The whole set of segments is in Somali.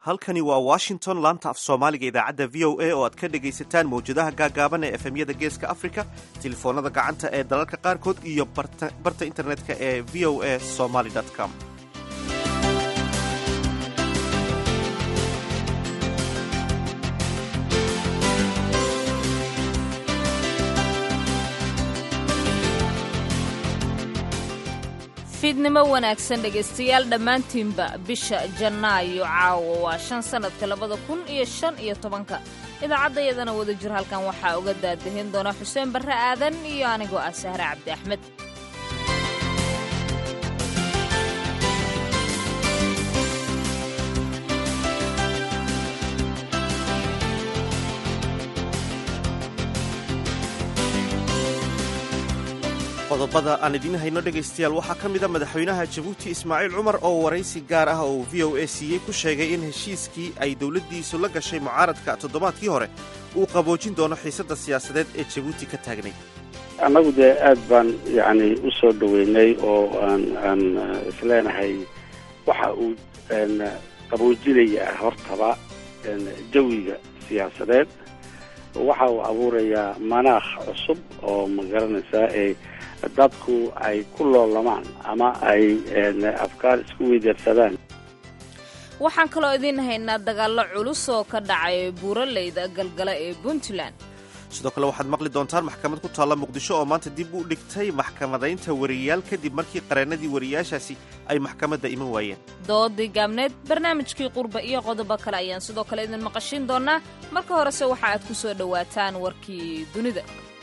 halkani waa washington laanta af soomaaliga idaacadda v o a oo aad ka dhegaysataan mawjadaha gaagaaban ee efemyada geeska africa telefoonada gacanta ee dalalka qaarkood iyo barta internetka ee v o a somaly com fiidnimo wanaagsan dhegaystayaal dhammaantiinba bisha jannaayo caawa waa shan sannadka labada kun iyo shan iyo tobanka idaacaddayadana wada jir halkan waxaa uga daadahin doona xuseen barre aadan iyo anigoo ah sahre cabdi axmed qodobada aan idiin hayno dhegaystayaal waxaa ka mida madaxweynaha jabuuti ismaaciil cumar oo waraysi gaar ah oo v o a siiyey ku sheegay in heshiiskii ay dowladdiisu la gashay mucaaradka toddobaadkii hore uu qaboojin doono xiisadda siyaasadeed ee jabuuti ka taagnay annagu dee aad baan yacni u soo dhoweynay oo aan aan isleenahay waxa uu qaboojinaya hortaba jawiga siyaasadeed waxa uu abuurayaa manaakh cusub oo ma garanaysaa ee dadku ay ku loolamaan ama ay afkaar isku weydaarsadaan waxaan kaloo idiin haynaa dagaallo culus oo ka dhacay buuraleyda galgala ee puntland sidoo kale waxaad maqli doontaan maxkamad ku taalla muqdisho oo maanta dib u dhigtay maxkamadaynta wariyayaal kadib markii qareennadii wariyayaashaasi ay maxkamadda iman waayeen doodii gaabneed barnaamijkii qurba iyo qodobo kale ayaan sidoo kale idin maqashin doonaa marka horese waxa aad ku soo dhowaataan warkii dunida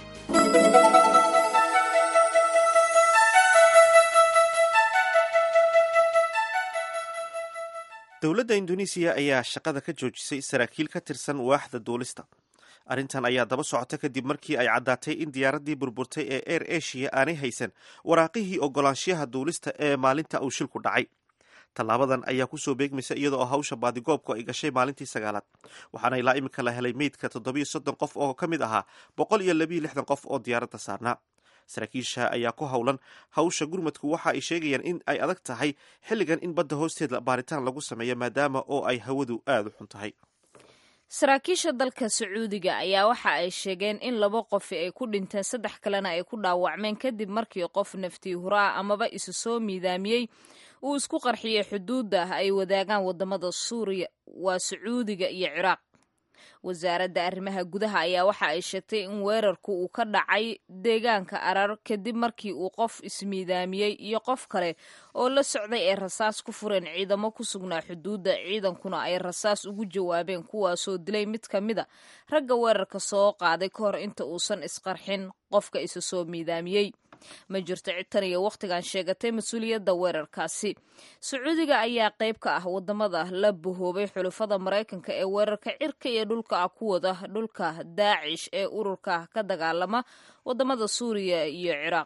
dowladda induneisiya ayaa shaqada ka joojisay saraakiil ka tirsan waaxda duulista arrintan ayaa daba socota kadib markii ay caddaatay in diyaaraddii burburtay ee air asia aanay haysan waraaqihii ogolaanshiyaha duulista ee maalinta uu shilku dhacay tallaabadan ayaa kusoo beegmaysa iyada oo hawsha baadigoobku ay gashay maalintii sagaalaad waxaana ilaa iminka la helay meydka toddobiyo soddon qof oo ka mid ahaa boqol iyo labiyo lixdan qof oo diyaaradda saarnaa saraakiisha ayaa ku howlan hawsha gurmadku waxa ay sheegayaan in ay adag tahay xilligan in badda hoosteeda baaritaan lagu sameeyo maadaama oo ay hawadu aada u xun tahay saraakiisha dalka sacuudiga ayaa waxa ay sheegeen in laba qofi ay ku dhinteen saddex kalena ay ku dhaawacmeen kadib markii qof naftii huraa amaba isu soo miidaamiyey uu isku qarxiyey xuduudda ay wadaagaan wadamada suuriya waa sacuudiga iyo ciraaq wasaaradda arrimaha gudaha ayaa waxa ay sheegtay in weerarku uu ka dhacay deegaanka arar kadib markii uu qof ismiidaamiyey iyo qof kale oo la socday ay rasaas ku fureen ciidamo ku sugnaa xuduudda ciidankuna ay rasaas ugu jawaabeen kuwaasoo dilay mid ka mida ragga weerarka soo qaaday ka hor inta uusan isqarxin qofka isa soo miidaamiyey ma jirto cid tan iyo wakhtigan sheegatay mas-uuliyadda weerarkaasi sacuudiga ayaa qayb ka ah wadamada la bahoobay xulufada maraykanka ee weerarka cirka iyo dhulka ah ku wada dhulka daacish ee ururka ka dagaalama wadamada suuriya iyo ciraaq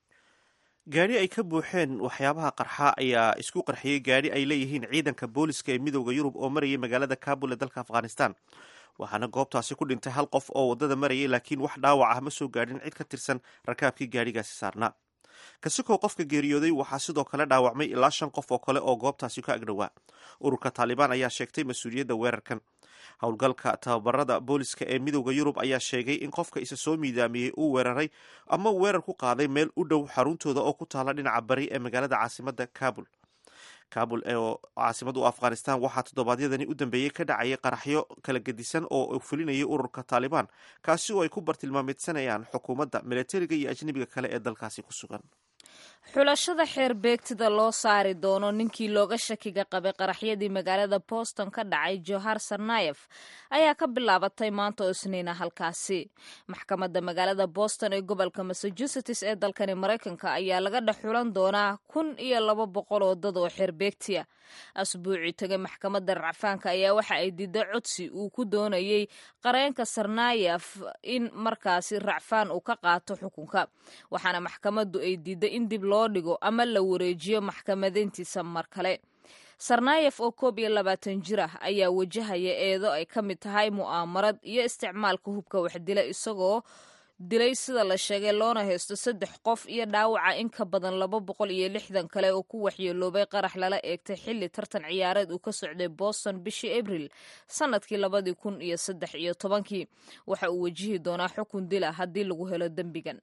gaadhi ay ka buuxeen waxyaabaha qarxa ayaa isku qarxiyey gaadhi ay leeyihiin ciidanka booliska ee midooda yurub oo marayay magaalada kabul ee dalka afghanistan waxaana goobtaasi ku dhintay hal qof oo waddada marayay laakiin wax dhaawac ah ma soo gaadhin cid ka tirsan rakaabkii gaadhigaasi saarnaa kasikow qofka geeriyooday waxaa sidoo kale dhaawacmay ilaa shan qof oo kale oo goobtaasi ka agdhowaa ururka taalibaan ayaa sheegtay mas-uuliyadda weerarkan howlgalka tababarada booliska ee midooda yurub ayaa sheegay in qofka isa soo miidaamiyey uu weeraray ama weerar ku qaaday meel u dhow xaruntooda oo ku taala dhinaca bari ee magaalada caasimada kabul kabul oo caasimadu afghanistan waxaa toddobaadyadani u dambeeyey ka dhacayay qaraxyo kala gedisan oo fulinayay ururka taalibaan kaasi oo ay ku bartilmaameedsanayaan xukuumadda milatariga iyo ajnebiga kale ee dalkaasi ku sugan xulashada xeer beegtida loo saari doono ninkii looga shakiga qabay qaraxyadii magaalada boston ka dhacay johar sarnayef ayaa ka bilaabatay maanta oo isniina halkaasi maxkamadda magaalada boston ee gobolka massachusetts ee dalkani maraykanka ayaa laga dhex xulan doonaa kun iyo laba boqol oo dad oo xeer beegtiya asbuucii tagay maxkamadda racfaanka ayaa waxa ay diiday codsi uu ku doonayey qareenka sarnayef in markaasi racfaan uu ka qaato xukunka waxaana maxkamaddu ay diiday in dib loo dhigo ama la wareejiyo maxkamadayntiisa mar kale sarnayef oo koob iyo labaatan jir ah ayaa wajahaya eedo ay ka mid tahay mu'aamarad iyo isticmaalka hubka waxdila isagoo dilay sida la sheegay loona haysto saddex qof iyo dhaawaca in ka badan laba boqol iyo lixdan kale oo ku waxyeeloobay qarax lala eegtay xilli tartan ciyaareed uu ka socday boston bishii abril sanadkii labadii kun iyo saddex iyo tobankii waxa uu wajihi doonaa xukun dila haddii lagu helo dembigan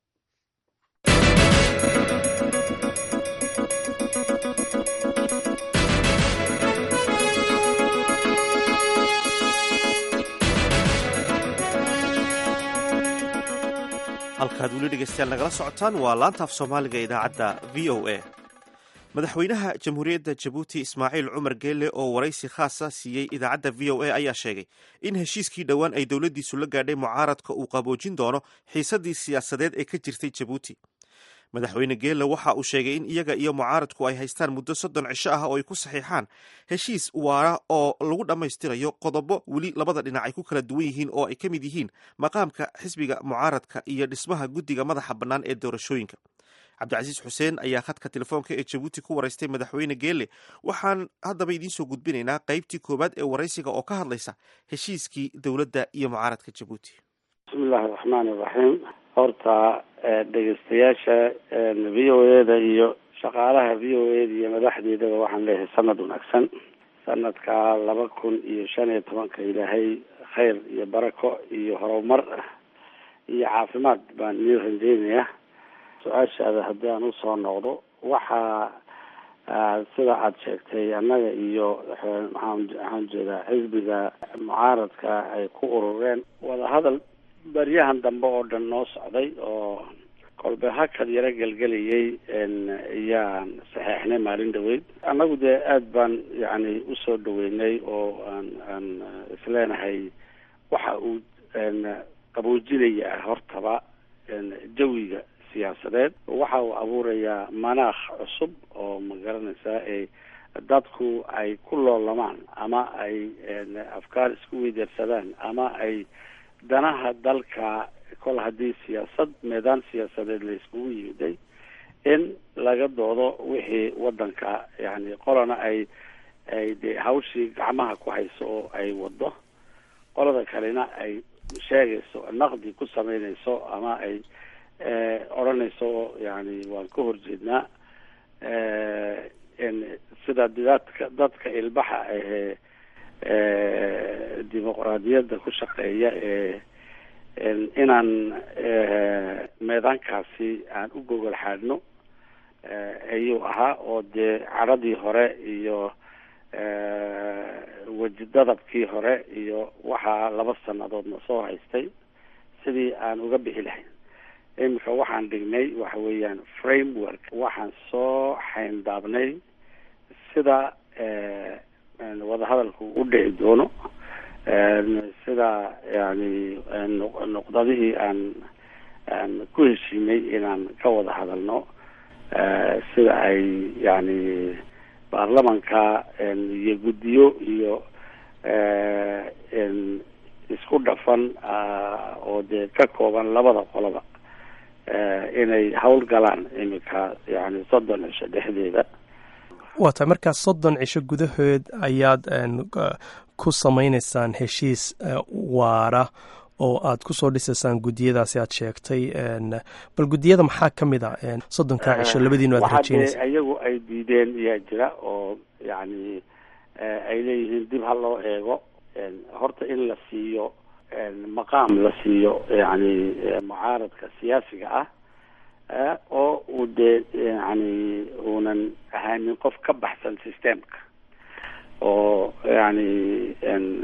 halkaad weli dhegeystayaal nagala socotaan waa laanta af soomaaliga ee idaacadda v o a madaxweynaha jamhuuriyadda jabuuti ismaaciil cumar geele oo waraysi khaasa siiyey idaacadda v o a ayaa sheegay in heshiiskii dhowaan ay dowladdiisu la gaadhay mucaaradka uu qaboojin doono xiisaddii siyaasadeed ee ka jirtay jabuuti madaxweyne geele waxa uu sheegay in iyaga iyo mucaaradku ay haystaan muddo soddon cisho ah oo ay ku saxiixaan heshiis waara oo lagu dhammaystirayo qodobo weli labada dhinac ay ku kala duwan yihiin oo ay ka mid yihiin maqaamka xisbiga mucaaradka iyo dhismaha guddiga madaxa bannaan ee doorashooyinka cabdicasiis xuseen ayaa khadka telefoonka ee jabuuti ku waraystay madaxweyne geele waxaan haddaba idiin soo gudbinaynaa qaybtii koowaad ee waraysiga oo ka hadlaysa heshiiskii dowladda iyo mucaaradka jabuuti bismillahi raxmaan iraxiim horta dhegeystayaasha v o eda iyo shaqaalaha v o eda iyo madaxdeedaba waxaan leeyahay sanad wanaagsan sanadka laba kun iyo shan iyo tobanka ilaahay khayr iyo barako iyo horumar iyo caafimaad baan idin rajeynayaa su-aashaada haddii aan usoo noqdo waxaa sida aada sheegtay annaga iyo maxaan waxaan jeedaa xisbiga mucaaradka ay ku urureen wadahadal baryahan dambe oo dhan noo socday oo kolbe hakad yaro gelgelayay ayaan saxeixnay maalin dhaweyd annagu dee aada baan yacni usoo dhaweynay oo aan aan isleenahay waxa uu qaboojinaya hortaba jawiga siyaasadeed waxa uu abuurayaa manaakh cusub oo ma garanaysaa ee dadku ay ku loolamaan ama ay afkaar isku weydeersadaan ama ay danaha dalka kol haddii siyaasad meedaan siyaasadeed la iskugu yimiday in laga doodo wixii wadanka yani qolana ay ay dee hawshii gacmaha ku hayso oo ay wado qolada kalena ay sheegayso naqdi ku sameynayso ama ay odhanayso yani waan ka horjeednaa sida dadka dadka ilbaxa ahee dimuqraadiyadda ku shaqeeya ee inaan meedaankaasi aan u gogol xaadhno ayuu ahaa oo dee cadhadii hore iyo weji dadabkii hore iyo waxaa laba sanadoodna soo haystay sidii aan uga bixi lahayn iminka waxaan dhignay waxa weeyaan framework waxaan soo xayndaabnay sida wadahadalku u dhici doono sida yani nuqdadihii aan aan ku heshiinay inaan ka wada hadalno sida ay yani baarlamanka iyo guddiyo iyo isku dhafan oo dee ka kooban labada qoloba inay hawl galaan iminka yani soddon cisho dhexdeeda waa tahay markaas soddon cisho gudahood ayaad ku samaynaysaan heshiis waara oo aad kusoo dhisaysaan guddiyadaasi aad sheegtay bal guddiyada maxaa ka mid a soddonkaa cisho labadiinu aad rajeynaysa iyagu ay diideen ayaa jira oo yani ay leeyihiin dib ha loo eego horta in la siiyo maqaam la siiyo yani mucaaradka siyaasiga ah oo uu dee yani uunan ahaanin qof ka baxsan systemka oo yani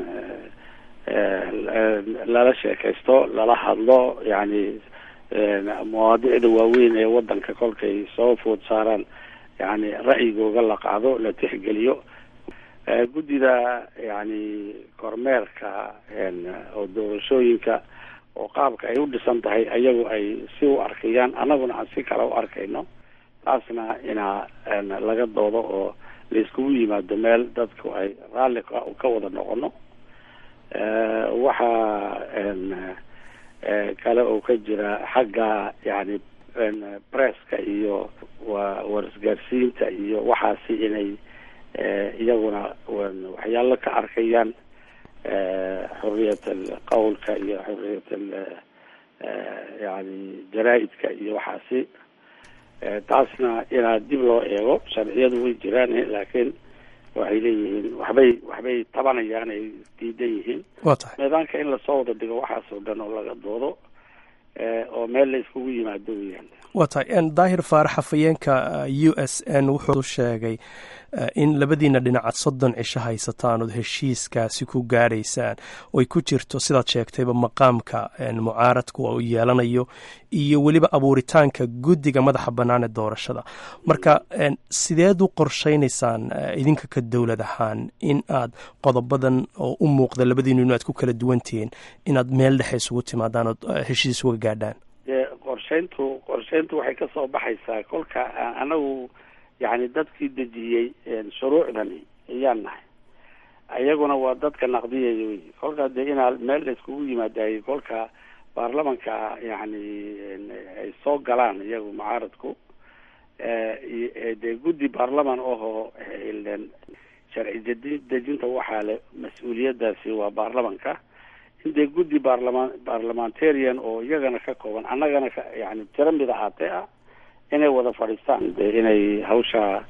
lala sheekaysto lala hadlo yani mawaadicda waaweyn ee wadanka kolkay soo food saaraan yani ra'yigooga la qaado la tixgeliyo guddida yani kormeerka oo doorashooyinka oo qaabka ay u dhisan tahay ayagu ay si u arkayaan annaguna aan si kale u arkayno taasna inaa laga doodo oo la iskugu yimaado meel dadku ay raalli ka wada noqono waxaa kale oo ka jira xagga yani presska iyo wa warisgaarsiinta iyo waxaasi inay iyaguna waxyaalo ka arkayaan xuriyat alqawlka iyo xuriyat yani jaraa-idka iyo waxaasi taasna inaa dib loo eego sharciyadu way jiraan laakiin waxay leeyihiin waxbay waxbay tabanayaan ay diidan yihiin waa tahay meedaanka in lasoo wada dhigo waxaas oo dhan oo laga doodo oo meel la iskugu yimaado weyaan waa tahay daahir faarax hafayeenka u s n wuxuu sheegay in labadiina dhinacaad soddon cisho haysataan ood heshiiskaasi ku gaadhaysaan oy ku jirto sidaad sheegtayba maqaamka mucaaradku uu yeelanayo iyo weliba abuuritaanka guddiga madaxa bannaan ee doorashada marka sideed u qorshaynaysaan idinka ka dowlad ahaan in aad qodobadan oo u muuqda labadiinu inu aad ku kala duwantihiin inaad meel dhexe isugu timaadaan ood heshiis uga gaadhaan qorshayntu qorshayntu waxay ka soo baxaysaa kolka anagu yani dadkii dejiyey shuruucdani ayaan nahay iyaguna waa dadka naqdiyaya wey kolkaa dee inaa meel la iskugu yimaadaayey kolka baarlamanka yani ay soo galaan iyagu mucaaradku dee guddi baarlaman ahoo sharci dedi dejinta waxaa le mas-uuliyadaasi waa baarlamanka in dee guddi baarlaman barlamentarian oo iyagana ka kooban annagana ka yani tiro mid ahaatee ah inay wada fadhiistaan de inay hawsha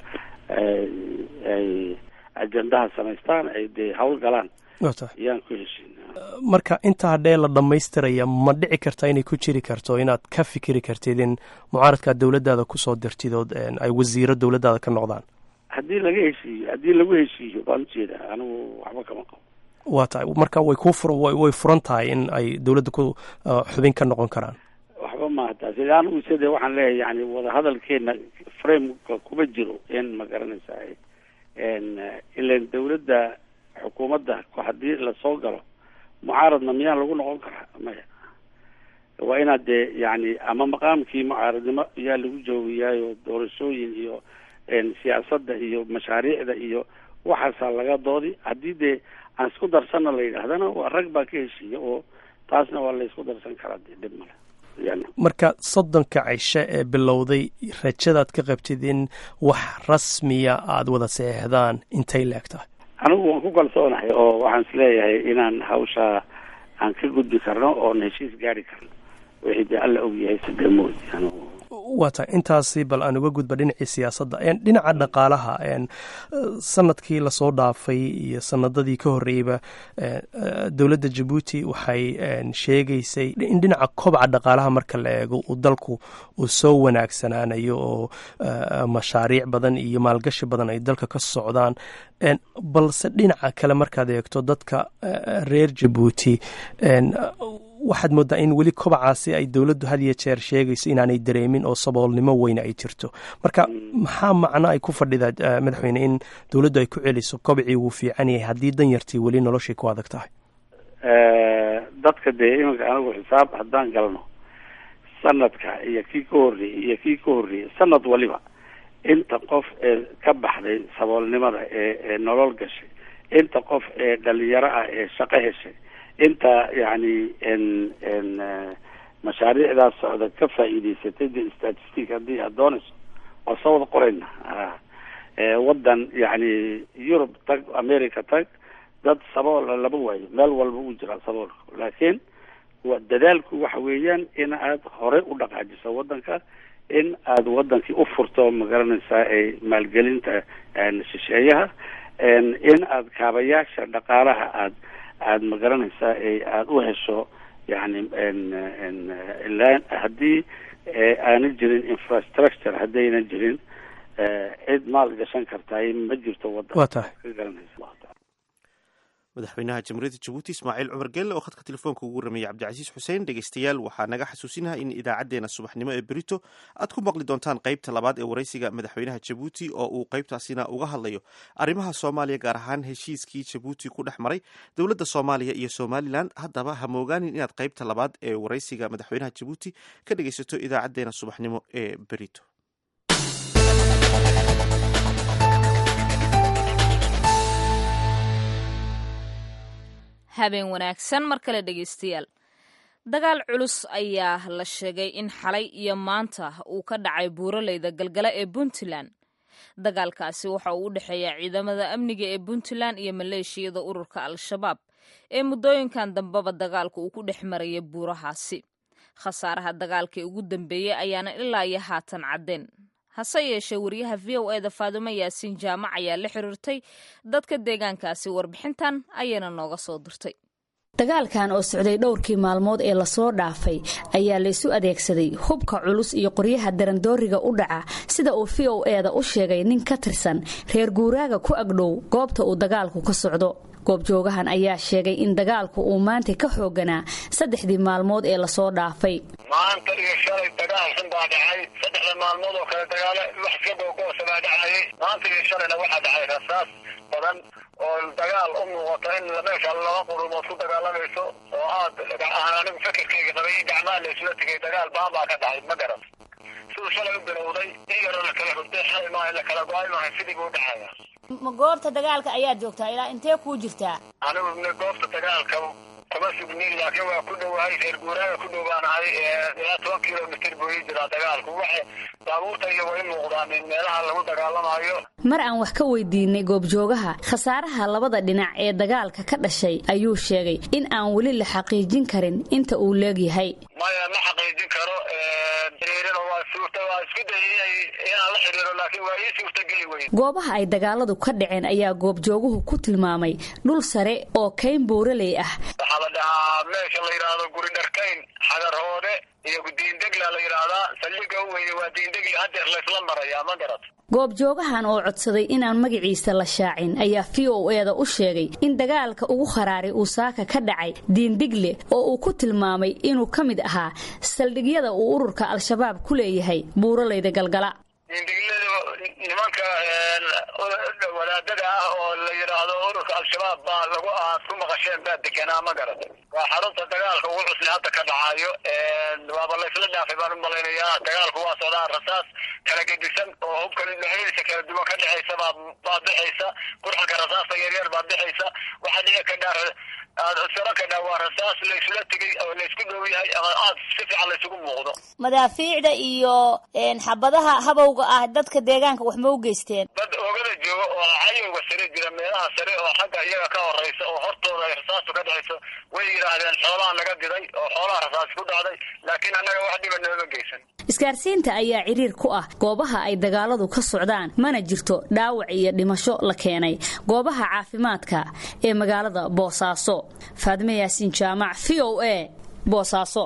ay ajendaha samaystaan ay dee hawl galaan ayaan ku heshin marka intaa hadhee la dhammaystiraya ma dhici karta inay ku jiri karto inaad ka fikiri kartid in mucaaradkaa dowladdaada kusoo dirtid ood ay wasiiro dowladdaada ka noqdaan haddii laga heshiiyo haddii lagu heshiiyo baan ujeeda anigu waxba kama qabo waa tahay marka way ku fur way furan tahay in ay dowladda ku xubin ka noqon karaan waxba maaha taasi anigu side waxaan leeyahay yani wadahadalkeena frameka kuma jiro in ma garanaysa ilan dawladda xukuumadda haddii lasoo galo mucaaradna miyaan lagu noqon karaa maya waa inaad dee yani ama maqaamkii mucaaradnimo ayaa lagu joogayaayo doorashooyin iyo siyaasadda iyo mashaariicda iyo waxaasaa laga doodi haddii dee aan isku darsana la yidhaahdana waa rag baa ka heshiiya oo taasna waa la isku darsan karaa dee dhib male marka soddonka cisho ee bilowday rajadaad ka qabtid in wax rasmiya aada wada seexdaan intay leeg tahay anigu waan ku kalsoonahay oo waxaan isleeyahay inaan hawshaa aan ka gudbi karno oon heshiis gaari karno wixii dee alla ogyahay sidamood anigu waa tahay intaasi bal aan uga gudba dhinacii siyaasadda dhinaca dhaqaalaha sanadkii lasoo dhaafay iyo sanadadii ka horreeyeyba dowladda jabuuti waxay sheegaysay in dhinaca kobca dhaqaalaha marka la eego uu dalku uu soo wanaagsanaanayo oo mashaariic badan iyo maalgashi badan ay dalka ka socdaan balse dhinaca kale markaad eegto dadka reer jabuuti waxaad moodaa in weli kobacaasi ay dowladdu had iyo jeer sheegayso inaanay dareemin oo saboolnimo weyne ay jirto marka maxaa macno ay ku fadhidaa madaxweyne in dowladdu ay ku celiso kobcii wuu fiican yahay haddii danyartii weli noloshay ku adag tahay dadka dee iminka anigu xisaab haddaan galno sanadka iyo kii ka horreeyey iyo kii ka horreeyey sanad waliba inta qof ee ka baxday saboolnimada ee ee nolol gashay inta qof ee dhalinyaro ah ee shaqo heshay inta yani n n mashaariicdaas socda ka faa'iidaysatay de statistic haddii aad doonayso waa soo wada qorayna waddan yani yurub tag america tag dad saboola lama waayo meel walba uu jiraa saboolka laakiin wa dadaalku waxa weeyaan in aad horey u dhaqaajiso waddanka in aad wadankii u furto magaranaysaa ee maalgelinta shisheeyaha in aad kaabayaasha dhaqaalaha aad aada magaranaysaa ee aada u hesho yani ilaa haddii aanan jirin infrastructure haddaynan jirin cid maal gashan kartaay ma jirto waddan waa tahay ka garanaysa madaxweynaha jamhuuriyadda jabuuti ismaaciil cumar geelle oo khadka telefoonka ugu rameeyey cabdicasiis xuseen dhegeystayaal waxaa naga xasuusinaha in idaacaddeenna subaxnimo ee berito aad ku maqli doontaan qaybta labaad ee waraysiga madaxweynaha jabuuti oo uu qaybtaasina uga hadlayo arrimaha soomaaliya gaar ahaan heshiiskii jabuuti ku dhex maray dowladda soomaaliya iyo somalilan haddaba ha moogaanin inaad qaybta labaad ee waraysiga madaxweynaha jabuuti ka dhegeysato idaacaddeenna subaxnimo ee berito habeen wanaagsan mar kale dhegeystayaal dagaal culus ayaa la sheegay in xalay iyo maanta uu ka dhacay buuraleyda galgala ee puntland dagaalkaasi waxa uu u dhexeeya ciidamada amniga ee puntland iyo maleeshiyada ururka al-shabaab ee muddooyinkan dambeba dagaalku uu ku dhex maraya buurahaasi khasaaraha dagaalkii ugu dambeeyey ayaana ilaa iyo haatan caddeen hase yeeshee wariyaha v o eda faadumo yaasiin jaamac ayaa la xiriirtay dadka deegaankaasi warbixintan ayayna nooga soo dirtay dagaalkan oo socday dhowrkii maalmood ee lasoo dhaafay ayaa laysu adeegsaday hubka culus iyo qoryaha darandooriga u dhaca sida uu v o eda u sheegay nin ka tirsan reer guuraaga ku agdhow goobta uu dagaalku ka socdo goobjoogahan ayaa sheegay in dagaalku uu maanta ka xooganaa saddexdii maalmood ee lasoo dhaafay maanta iyo shalay dagaal xun baa dhacay saddexda maalmood oo kale dagaalo wax iska googoosa baa dhacayay maanta iyo shalayna waxaa dhacay rasaas badan oo dagaal u muuqato in meesha laba qurumood ku dagaalamayso oo aad aan anigu fikirkayga qabay in gacmaha la isula tegay dagaal baan baa ka dhacay ma garan siduu shalay u bilowday in yaroo la kala hurday xalay maaha la kala go-ay maaha sidii buu dhacaya ma goobta dagaalka ayaad joogtaa ilaa intee kuu jirtaa anigu goobta dagaalka kuma sugnin laakiin waa ku dhowahay reer guuraaga ku dhowaanahay ilaa toban kilomitr buu ii jiraa dagaalku waxa baabuurta iyo way muuqdaan in meelaha lagu dagaalamayo mar aan wax ka weydiinay goobjoogaha khasaaraha labada dhinac ee dagaalka ka dhashay ayuu sheegay in aan weli la xaqiijin karin inta uu leegyahay maya ma xaqiijin karo xiriirina waa suurta waa isku dayay inaan la xiriiro laakiin waa ii suurtageli weyey goobaha ay dagaaladu ka dhaceen ayaa goobjooguhu ku tilmaamay dhul sare oo kayn buuraley ah waxaa la dhahaa meesha la yidhaahdo guri dharkayn xagarhoode iyo diindegla la yidhaahdaa saldhiga u weyne waa diindegli hadeer laysla marayaa ma garat goobjoogahan oo codsaday inaan magaciisa la shaacin ayaa v o eda u sheegay in dagaalka ugu kharaaray uu saaka ka dhacay diindigle oo uu ku tilmaamay inuu ka mid ahaa saldhigyada uu ururka al-shabaab ku leeyahay buuralayda galgala diindigladu nimanka wadaadada ah oo la yidhaahdo ururka al-shabaab baa lagu aad ku maqasheen baa deganaa ma garat waa xarunta dagaalka ugu cusli hadda ka dhacayo waaba laysla dhaafay baan u malaynayaa dagaalku waa socdaa rasaas kala gedisan oo hubka dhexdiisa kala duwan ka dhexaysa baa baa bixaysa qurxanka rasaasta yaryar baa bixaysa waxaa dhici kadhaa saro kadhaa waa rasaas laysula tegay oo laysku dhow yahay ama aad si fiican laysugu muuqdo madaafiicda iyo xabadaha habowga ah dadka deegaanka wax ma u geysteen dad oogada jooga oo cayowga sare jira meelaha sare oo xagga iyaga ka horeysa oo hortooda ay rasaastu ka dhexayso way yidhaahdeen xoolaha naga diday oo xoolaha rasaas ku dhacday laakiin annaga wax dhiba nooma geysan isgaarsiinta ayaa ciriir ku ah goobaha ay dagaaladu ka socdaan mana jirto dhaawac iyo dhimasho la keenay goobaha caafimaadka ee magaalada boosaaso faadime yaasiin jaamac v o a boosaaso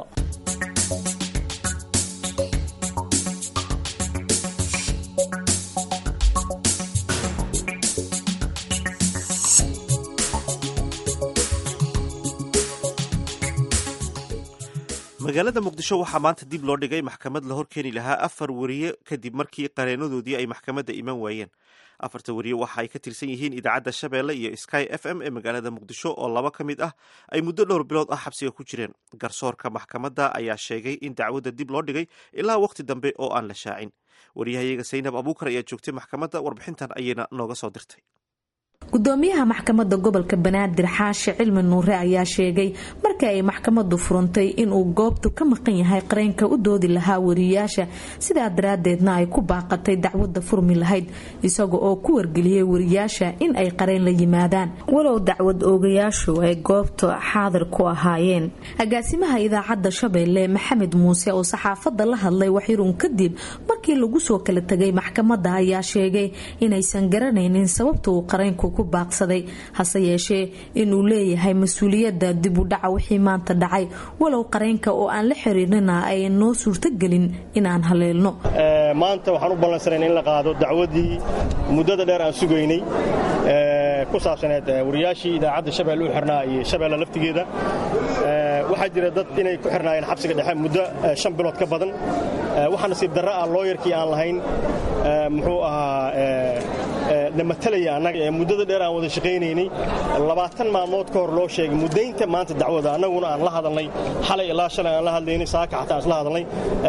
magaalada muqdisho waxaa maanta dib loo dhigay maxkamad la horkeeni lahaa afar wariye kadib markii qareenadoodii ay maxkamadda iman waayeen afarta wariye waxa ay ka tirsan yihiin idaacadda shabeelle iyo sky f m ee magaalada muqdisho oo laba ka mid ah ay muddo dhowr bilood ah xabsiga ku jireen garsoorka maxkamadda ayaa sheegay in dacwadda dib loo dhigay ilaa waqti dambe oo aan la shaacin wariyahayaga saynab abuukar ayaa joogtay maxkamadda warbixintan ayayna nooga soo dirtay gudoomiyaha maxkamadda gobolka banaadir xaashi cilmi nuure ayaa sheegay markii ay maxkamadu furantay inuu goobtu ka maqan yahay qareenka u doodi lahaa wariyayaasha sidaa daraadeedna ay ku baaqatay dacwada furmi lahayd isaga oo ku wargeliyey wariyaasha in ay qareen la yimaadaan walow dacwad oogayaashu ay goobta xaadir ku ahaayeen agaasimaha idaacadda shabeelle maxamed muuse oo saxaafadda la hadlay waxyarun kadib markii lagu soo kala tegay maxkamadda ayaa sheegay inaysan garanaynin sababta uu qareenku ku baaqsaday hase yeeshee inuu leeyahay mas-uuliyadda dib u dhaca wixii maanta dhacay walow qareenka oo aan la xiriirnina ay noo suurtogelin inaan haleelno maanta waxaan u ballansanayn in la qaado dacwaddii muddada dheer aan sugaynay ku saabsaneed wariyaashii idaacadda shabeelle u xirnaa iyo shabeelle laftigeeda waxaa jira dad inay ku xirnaayeen xabsiga dhexe muddo shan bilood ka badan waxaa nasiib darra ah looyarkii aan lahayn muxuu ahaa na matalaya annaga ee muddada dheer aan wada shaqaynaynay labaatan maalmood ka hor loo sheegay muddaynta maanta dacwada annaguna aan la hadalnay xalay ilaa shalay aan la hadlaynay saaka xataa aan isla hadalnay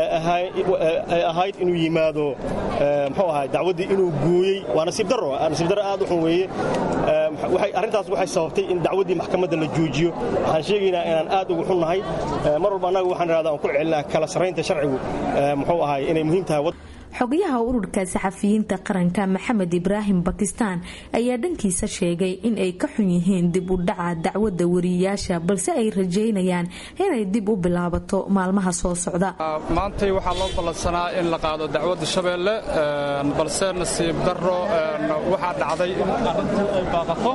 ay ahayd inuu yimaado muxuu ahaa dacwaddii inuu gooyey waa nasiib darro nasiib darro aad u xun weeye arrintaas waxay sababtay in dacwaddii maxkamadda la joojiyo waxaan sheegaynaa inaan aad ugu xunnahay mar walba annaga waxaan idhahdaa aan ku celinaa kala sarraynta sharcigu muxuu ahaay inay muhiim tahay xogayaha ururka saxafiyiinta qaranka maxamed ibraahim bakistaan ayaa dhankiisa sheegay in ay ka xun yihiin dib u dhaca dacwadda wariyayaasha balse ay rajeynayaan inay dib u bilaabato maalmaha soo socda maantay waxaa loo ballansanaa in la qaado dacwadda shabeelle balse nasiib daro waxaa dhacday in arrintii ay baaqato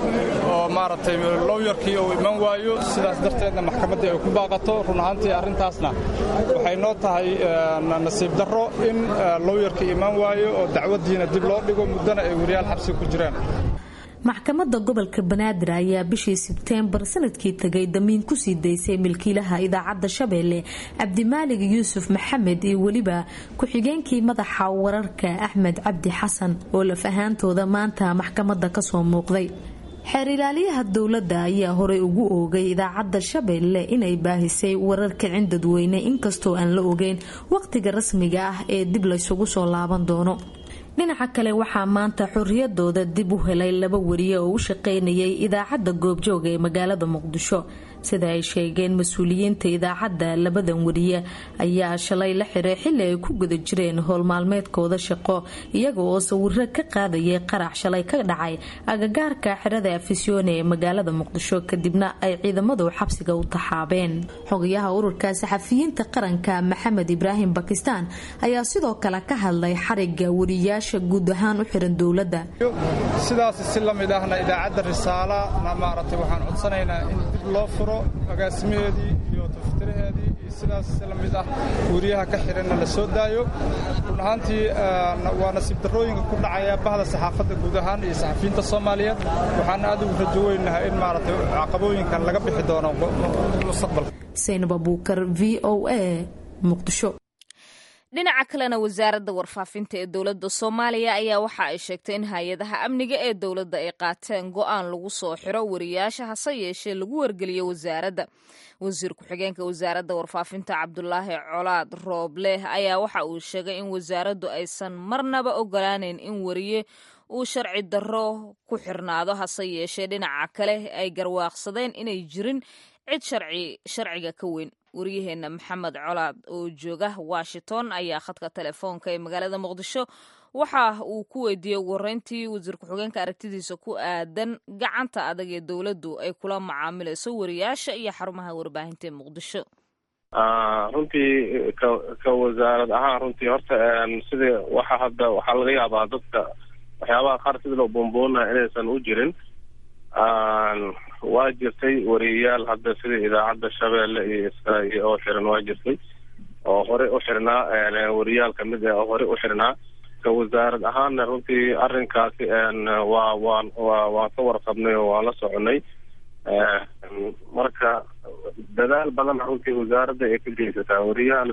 oo maaragtay lowyarkii uu iman waayo sidaas darteedna maxkamaddii ay ku baaqato run ahaantii arrintaasna waxay noo tahay nasiib darro in lowyarkii iman waayo oo dacwaddiina dib loo dhigo muddana ay wariyaal xabsi ku jiraan maxkamadda gobolka banaadir ayaa bishii sebteembar sanadkii tagay damiin kusii daysay milkiilaha idaacadda shabeelle cabdimaalig yuusuf maxamed iyo weliba ku-xigeenkii madaxa wararka axmed cabdi xasan oo laf ahaantooda maanta maxkamadda kasoo muuqday xeer ilaaliyaha dowladda ayaa horey ugu oogay idaacadda shabeelle inay baahisay warar kicin dadweyne inkastoo aan la ogeyn waqtiga rasmiga ah ee dib laysugu soo laaban doono dhinaca kale waxaa maanta xorriyadooda dib u helay laba wariye oo u shaqaynayay idaacadda goobjooga ee magaalada muqdisho sida ay sheegeen mas-uuliyiinta idaacadda labadan wariye ayaa shalay la xiray xili ay ku guda jireen howlmaalmeedkooda shaqo iyaga oo sawiro ka qaadayay qarax shalay ka dhacay agagaarka xerada afisyoone ee magaalada muqdisho kadibna ay ciidamadu xabsiga u taxaabeen xogayaha ururka saxafiyiinta qaranka maxamed ibraahim bakistaan ayaa sidoo kale ka hadlay xariga wariyaasha guud ahaan u xiran dowladda sidaas si la mid ahna idaacadda risaalana maaragtay waxaan codsanaynaa in dib loo furo agaasimaheedii iyo taftiraheedii iyo sidaas si la mid ah wariyaha ka xiranna la soo daayo run ahaantii waa nasiib darrooyinka ku dhacaya bahda saxaafadda guud ahaan iyo saxafiyiinta soomaaliyeed waxaana aad ugu rajo weynaha in maaragtay caqabooyinkan laga bixi doono mustaqbalka saynab abuukar v o a muqdisho dhinaca kalena wasaaradda warfaafinta ee dowladda soomaaliya ayaa waxa ay sheegtay in hay-adaha amniga ee dowladda ay qaateen go-aan lagu soo xiro wariyaasha hase yeeshee lagu wargeliyo wasaaradda wasiir ku-xigeenka wasaaradda warfaafinta cabdulaahi colaad roobleh ayaa waxa uu sheegay in wasaaraddu aysan marnaba ogolaaneyn in wariye uu sharci darro ku xirnaado hase yeeshee dhinaca kale ay garwaaqsadeen inay jirin cid sharci sharciga ka weyn waryaheena maxamed colaad oo jooga washington ayaa khadka telefoonka ee magaalada muqdisho waxa uu ku weydiiyey ugu horeyntii wasiir ku-xigeenka aragtidiisa ku aadan gacanta adag ee dowladdu ay kula macaamilayso wariyaasha iyo xarumaha warbaahinta ee muqdisho runtii ka ka wasaarad ahaan runtii horta sidii waxa hadda waxaa laga yaabaa dadka waxyaabaha qaar sidii loo boonboonaa inaysan u jirin waa jirtay wariyayaal hadda sida idaacadda shabeelle iyo israa'iil oo xiran waa jirtay oo horey u xirnaa wariyaal kamid ah oo horey u xirnaa ka wasaarad ahaanna runtii arrinkaasi waa waan waa waan ka warqabnay oo waan la soconay marka dadaal badan runtii wasaaradda ay ka geysataa wariyaha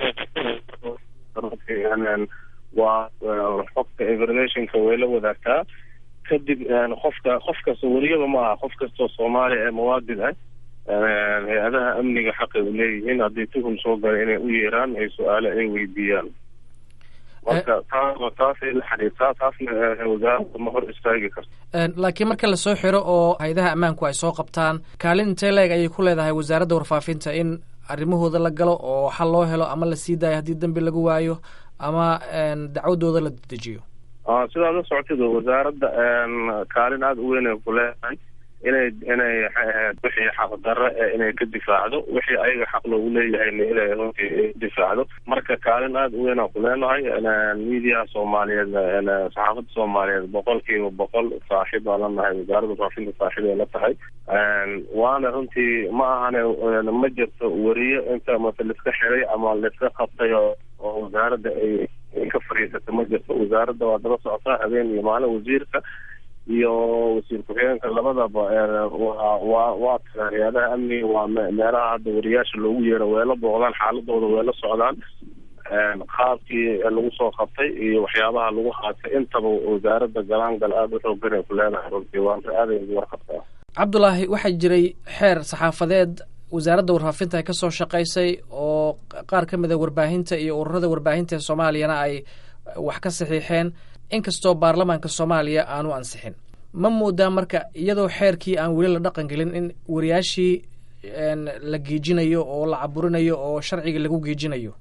waa xogta informationka way la wadaagtaa kadib qofka qof kasta wariyaba ma aha qof kastoo soomaaliya ee muwaadin ah hay-adaha amniga xaqay u leeyihiin haddii tuhum soo gala inay u yeeraan ay su-aale ay weydiiyaan marka taa taasay la xiriirtaa taasna wasaaradda ma hor istaagi karto laakiin marka lasoo xiro oo hay-adaha ammaanku ay soo qabtaan kaalin intee leeg ayay ku leedahay wasaaradda warfaafinta in arrimahooda la galo oo xal loo helo ama la sii daayo haddii dembi lagu waayo ama dacwadooda la dedejiyo sidaad la socotid wasaaradda kaalin aada u weyn ay ku leedahay inay inay wixii xaqdarre inay ka difaacdo wixii ayaga xaq loogu leeyahayna inay runtii difaacdo marka kaalin aada u weyn aan ku leenahay miidiyaha soomaaliyeed saxaafadda soomaaliyeed boqol kiiba boqol saaxiib baan la nahay wasaaradda warfaafinta saaxiib ay la tahay waana runtii ma ahane ma jirto weriye inta mase laiska xiray ama laiska qabtay oo wasaaradda ay ka fariisata ma jirto wasaaradda waa daba socotaa habeen iyo maalin wasiirka iyo wasiir ku-xigeenka labadaba waa waa waa tagaan hay-adaha amniga waa meelaha hadda wariyaasha loogu yeero way la booqdaan xaaladooda way la socdaan qaabkii lagu soo qabtay iyo waxyaabaha lagu haatay intaba wasaaradda galaangal aada u xoogan ay ku leedahay runtii waa aaday ugu warqabtaa cabdulaahi waxaa jiray xeer saxaafadeed wasaaradda warfaafinta ay ka soo shaqaysay oo qaar ka mid a warbaahinta iyo ururada warbaahinta ee soomaaliyana ay wax ka saxiixeen inkastoo baarlamaanka soomaaliya aanu ansixin ma moodaa marka iyadoo xeerkii aan weli la dhaqan gelin in wariyaashii la geejinayo oo la caburinayo oo sharciga lagu geejinayo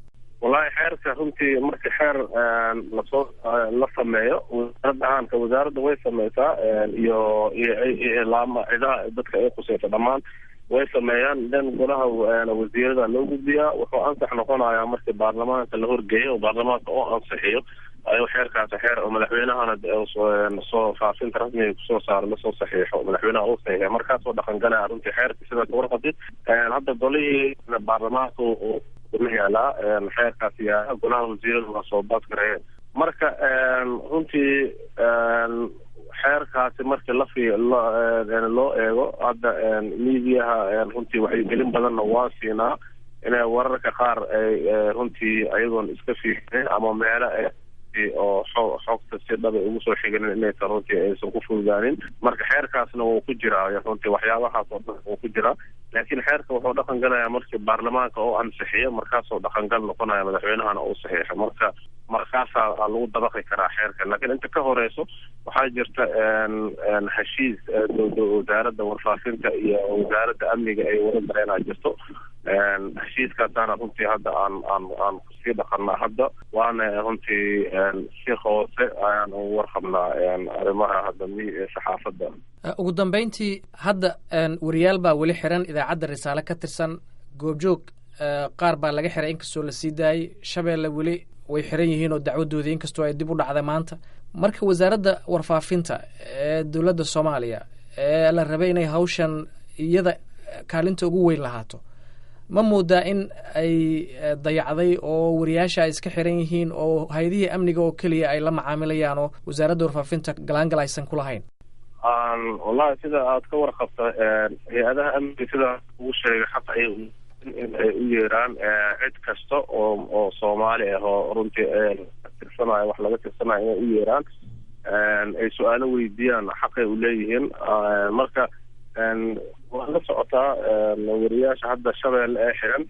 wallahi xeerka runtii marka xeer lasoo la sameeyo wasaaradda ahaanka wasaaradda way sameysaa iyo iyo laama cidaha dadka ay khuseysa dhammaan way sameeyaan then golaha wasiirada loo gudbiyaa wuxuu ansax noqonayaa markii baarlamaanka la horgeeyo oo baarlamaanka oo ansixiyo ayuu xeerkaasi xeer oo madaxweynahana soo faafinta rasmiga kusoo saaro lasoo saxiixo madaxweynaha uu saxiixa markaasoo dhaqan galaya runtii xeerka sida kawarqabtid hadda golihii baarlamaanka la yaalaa xeerkaasi yaala golaha wasiirada waa soo baadgareeyeen marka runtii xeerkaasi markii lafi loo eego hadda miidiyaha runtii waxaygelin badanna waa siinaa inay wararka qaar ay runtii ayagoon iska fiirin ama meelo oo xo xogta si dhaba ugu soo xiginin inaysan runtii aysan ku fududaanin marka xeerkaasna wuu ku jiraa runtii waxyaabahaas oo dhan wuu ku jiraa laakiin xeerka wuxuu dhaqan galayaa markii baarlamaanka oo ansixiyo markaasoo dhaqangal noqonaya madaxweynahana uu saxiixo marka markaasaa lagu dabaqi karaa xeerka laakiin inta ka horeyso waxaa jirta heshiis wasaaradda warfaafinta iyo wasaaradda amniga ay wada dareenaa jirto heshiiskaasaana runtii hadda aan aan aan kusii dhaqanaa hadda waana runtii si hoose ayaan ugu warqabnaa arrimaha hadda saxaafadda ugu dambeyntii hadda wariyaal baa weli xiran idaacadda risaale ka tirsan goobjoog qaar baa laga xiray inkastoo la sii daayey shabeelle weli way xiran yihiin oo dacwadoodii inkastoo ay dib u dhacday maanta marka wasaaradda warfaafinta ee dowladda soomaaliya ee la rabay inay hawshan iyada kaalinta ugu weyn lahaato ma moodaa in ay dayacday oo wariyaasha ay iska xiran yihiin oo hay-adihii amniga oo keliya ay la macaamilayaan oo wasaaradda warfaafinta galaangal aysan ku lahayn wallahi sida aad ka warqabta hay-adaha amniga sida ugu sheegay xaq ay in ay u yeeraan cid kasta oo oo soomaali ah oo runtii tirsanayo wax laga tirsanayo inay u yeeraan ay su-aalo weydiiyaan xaqay u leeyihiin marka waa la socotaa wariyaasha hadda shabeelle ee xiran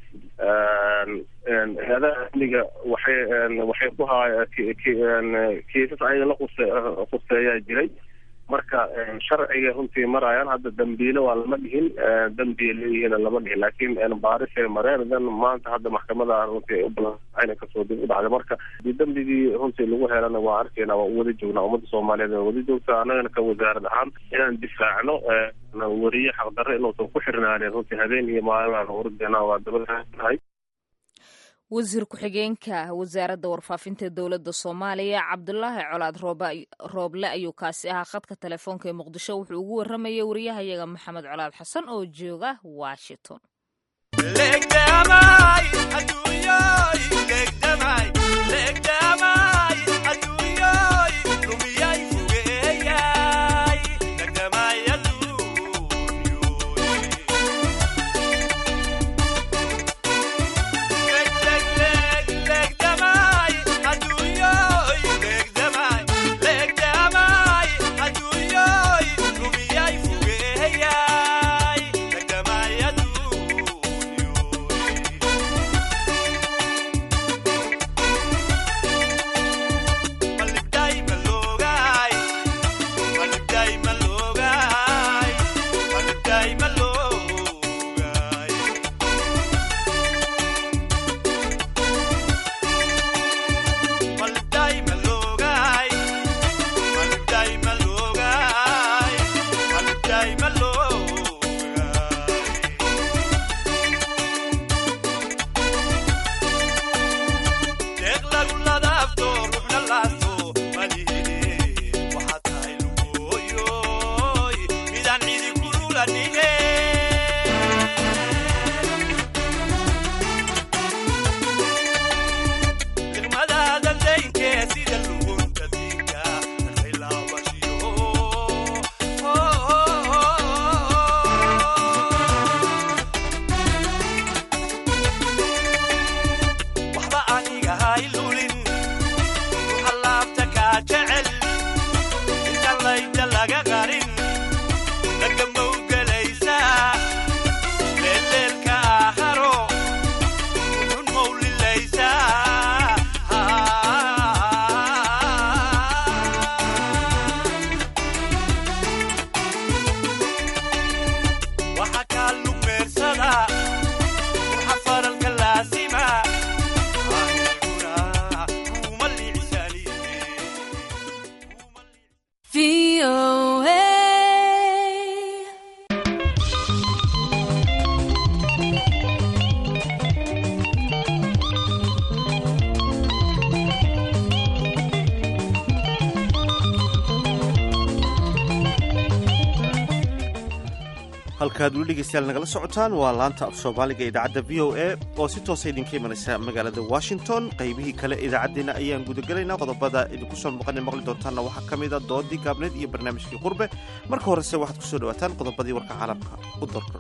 hay-adaha amniga waxay waxay ku haaya kiisas ayaga la quse khuseeyaa jiray marka sharciga runtii marayaan hadda dambiile waa lama dhihin dambiya leeyihiin lama dhihin laakiin baarisay mareen dan maanta hadda maxkamada runtii ay u balan kasoo dib u dhacday marka hadii dambigii runtii lagu helana waa arkeyna waa u wada joognaa ummadda soomaaliyeed waa wada joogtaa annagana ka wasaarad ahaan inaan difaacno wariye xaqdarre inuusan ku xirnaanin runtii habeen iyo maalin aan urdeena waa dabadahay wasiir ku-xigeenka wasaaradda warfaafinta dowladda soomaaliya cabdulaahi colaad rooble ayuu kaasi ahaa khadka telefoonka ee muqdisho wuxuu ugu warramayay wariyahayaga maxamed colaad xasan oo jooga washington halkaad weli dhegeystayaal nagala socotaan waa laanta af soomaaliga idaacadda v o a oo si toosa idinka imanaysa magaalada washington qaybihii kale idaacaddeena ayaan gudagelaynaa qodobada idinku soo muuqan maqli doontaanna waxaa ka mida doodii gaabneed iyo barnaamijkii qurbe marka horese waxaad ku soo dhawaataan qodobadii warka caalamka u dorka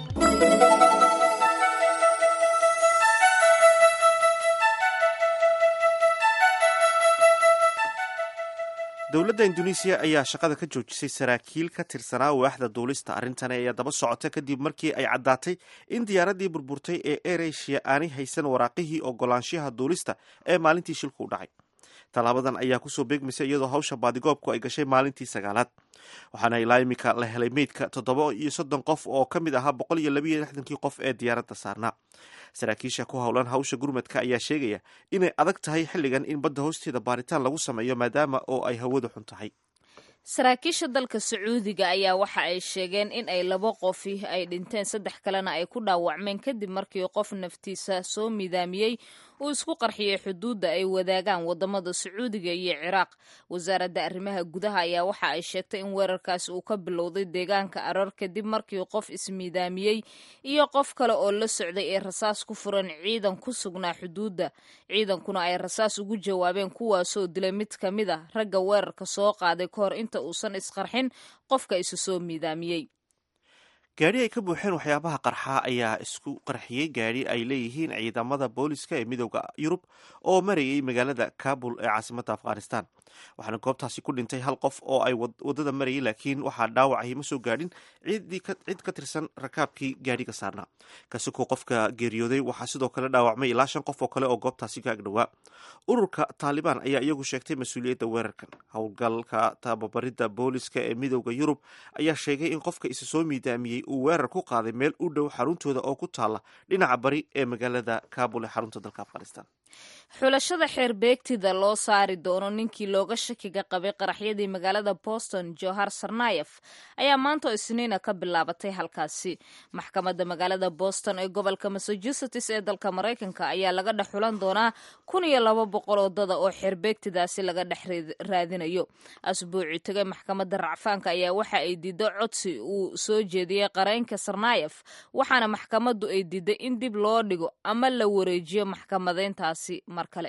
dowladda induneisiya ayaa shaqada ka joojisay saraakiil ka tirsanaa waaxda duulista arrintani ayaa daba socota kadib markii ay caddaatay in diyaaraddii burburtay ee eresia aanay haysan waraaqihii ogolaanshaha duulista ee maalintii shilku u dhacay tallaabadan ayaa kusoo beegmaysa iyadoo hawsha baadigoobku ay gashay maalintii sagaalaad waxaana ilaa imika la helay meydka toddoba iyo soddon qof oo ka mid ahaa boqol iyo labiiyo lixdankii qof ee diyaaradda saarnaa saraakiisha ku howlan hawsha gurmadka ayaa sheegaya inay adag tahay xilligan in badda hoosteeda baaritaan lagu sameeyo maadaama oo ay hawadu xun tahay saraakiisha dalka sacuudiga ayaa waxa ay sheegeen in ay laba qofi ay dhinteen saddex kalena ay ku dhaawacmeen kadib markii qof naftiisa soo midaamiyey uu isku qarxiyey xuduudda ay wadaagaan wadamada sacuudiga iyo ciraaq wasaaradda arrimaha gudaha ayaa waxa ay sheegtay in weerarkaasi uu ka bilowday deegaanka arar kadib markii qof ismidaamiyey iyo qof kale oo la socday ay rasaas ku furan ciidan ku sugnaa xuduudda ciidankuna ay rasaas ugu jawaabeen kuwaasoo dilay mid ka mid a ragga weerarka soo qaaday ka hor inta uusan isqarxin qofka isu soo midaamiyey gaadhi ay ka buuxeen waxyaabaha qarxaa ayaa isku qarxiyey gaadhi ay leeyihiin ciidamada booliska ee midooda yurub oo marayay magaalada kabul ee caasimadda afghanistan waxaana goobtaasi ku dhintay hal qof oo ay waddada marayay laakiin waxaa dhaawacay ma soo gaadhin cid ka tirsan rakaabkii gaadhiga saarnaa kasukoo qofka geeriyooday waxaa sidoo kale dhaawacmay ilaa shan qof oo kale oo goobtaasi ka agdhowaa ururka taalibaan ayaa iyagu sheegtay mas-uuliyadda weerarkan howlgalka tababaridda booliska ee midooda yurub ayaa sheegay in qofka isa soo miidaamiyey uu weerar ku qaaday meel u dhow xaruntooda oo ku taala dhinaca bari ee magaalada kabul ee xarunta dalka afghanistan xulashada xeer beegtida loo saari doono ninkii looga shakiga qabay qaraxyadii magaalada boston johar sarnayef ayaa maanta oo isniina ka bilaabatay halkaasi maxkamadda magaalada boston ee gobolka massachusetts ee dalka maraykanka ayaa laga dhex xulan doonaa kun iyo laba boqol wadada oo xeerbeegtidaasi laga dhex raadinayo asbuuci tagay maxkamadda racfaanka ayaa waxa ay diiday codsi uu soo jeediyey qareynka sarnayef waxaana maxkamaddu ay diiday in dib loo dhigo ama la wareejiyo maxkamadeyntaasi mar kale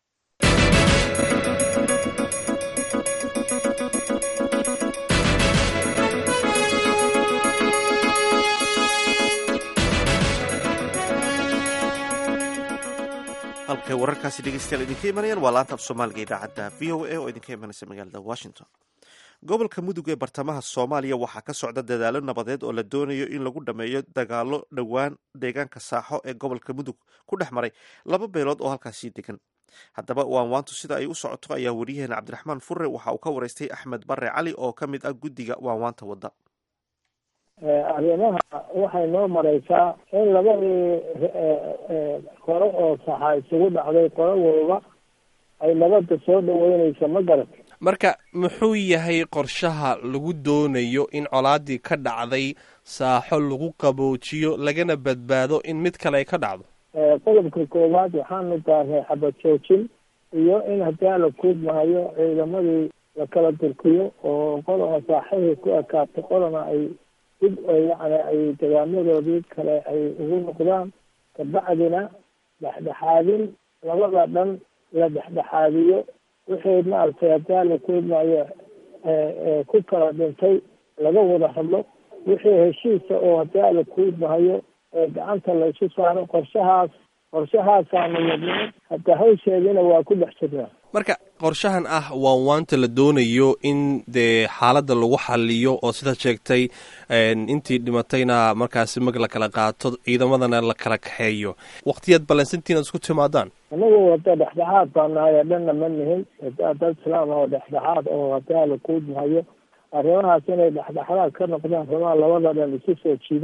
halkay wararkaasi dhegeystayaal idinka imanayaan waa laanta af soomaaliga idaacadda v o a oo idinka imanaysa magaalada washington gobolka mudug ee bartamaha soomaaliya waxaa ka socda dadaalo nabadeed oo la doonayo in lagu dhameeyo dagaalo dhowaan deegaanka saaxo ee gobolka mudug ku dhex maray laba beelood oo halkaasii degan haddaba waanwaantu sida ay u socoto ayaa wariyaheena cabdiraxmaan furre waxa uu ka waraystay axmed bare cali oo ka mid ah guddiga waanwaanta wadda arrimaha waxay noo maraysaa in labadii qoro oo saxa isugu dhacday qoro walba ay nabadda soo dhaweynaysa ma garat marka muxuu yahay qorshaha lagu doonayo in colaadii ka dhacday saaxo lagu qaboojiyo lagana badbaado in mid kale ay ka dhacdo qodobka koowaad waxaanu daarnay xabad joojin iyo in haddii la kuudmahayo ciidamadii la kala durkiyo oo qodona saaxihii ku ekaato qodona ay dib yani ay degaamadoodii kale ay ugu noqdaan kabacdina dhexdhexaadin labada dhan la dhexdhexaadiyo wixii maaragtay hadaa la kuudmaayo ku kala dhintay laga wada hadlo wixii heshiisa oo hadaa la kuudmahayo gacanta la isu saaro qorshahaas qorshahaasaanu wadnay hadda hawsheedina waa ku dhex jirnaa marka qorshahan ah waan waanta la doonayo in dee xaaladda lagu xaliyo oo sidaad sheegtay intii dhimatayna markaasi mag la kala qaato ciidamadana la kala kaxeeyo waqtiyaad ballansantiin aad isku timaadaan anagu wada dhexdhexaad baa nahay dhanna ma nihin dad islaam oo dhexdhexaad oo hadaa la kuudmahayo arrimahaas inay dhexdhexaad ka noqdaan rabaa labada dhan isu soo jiidaan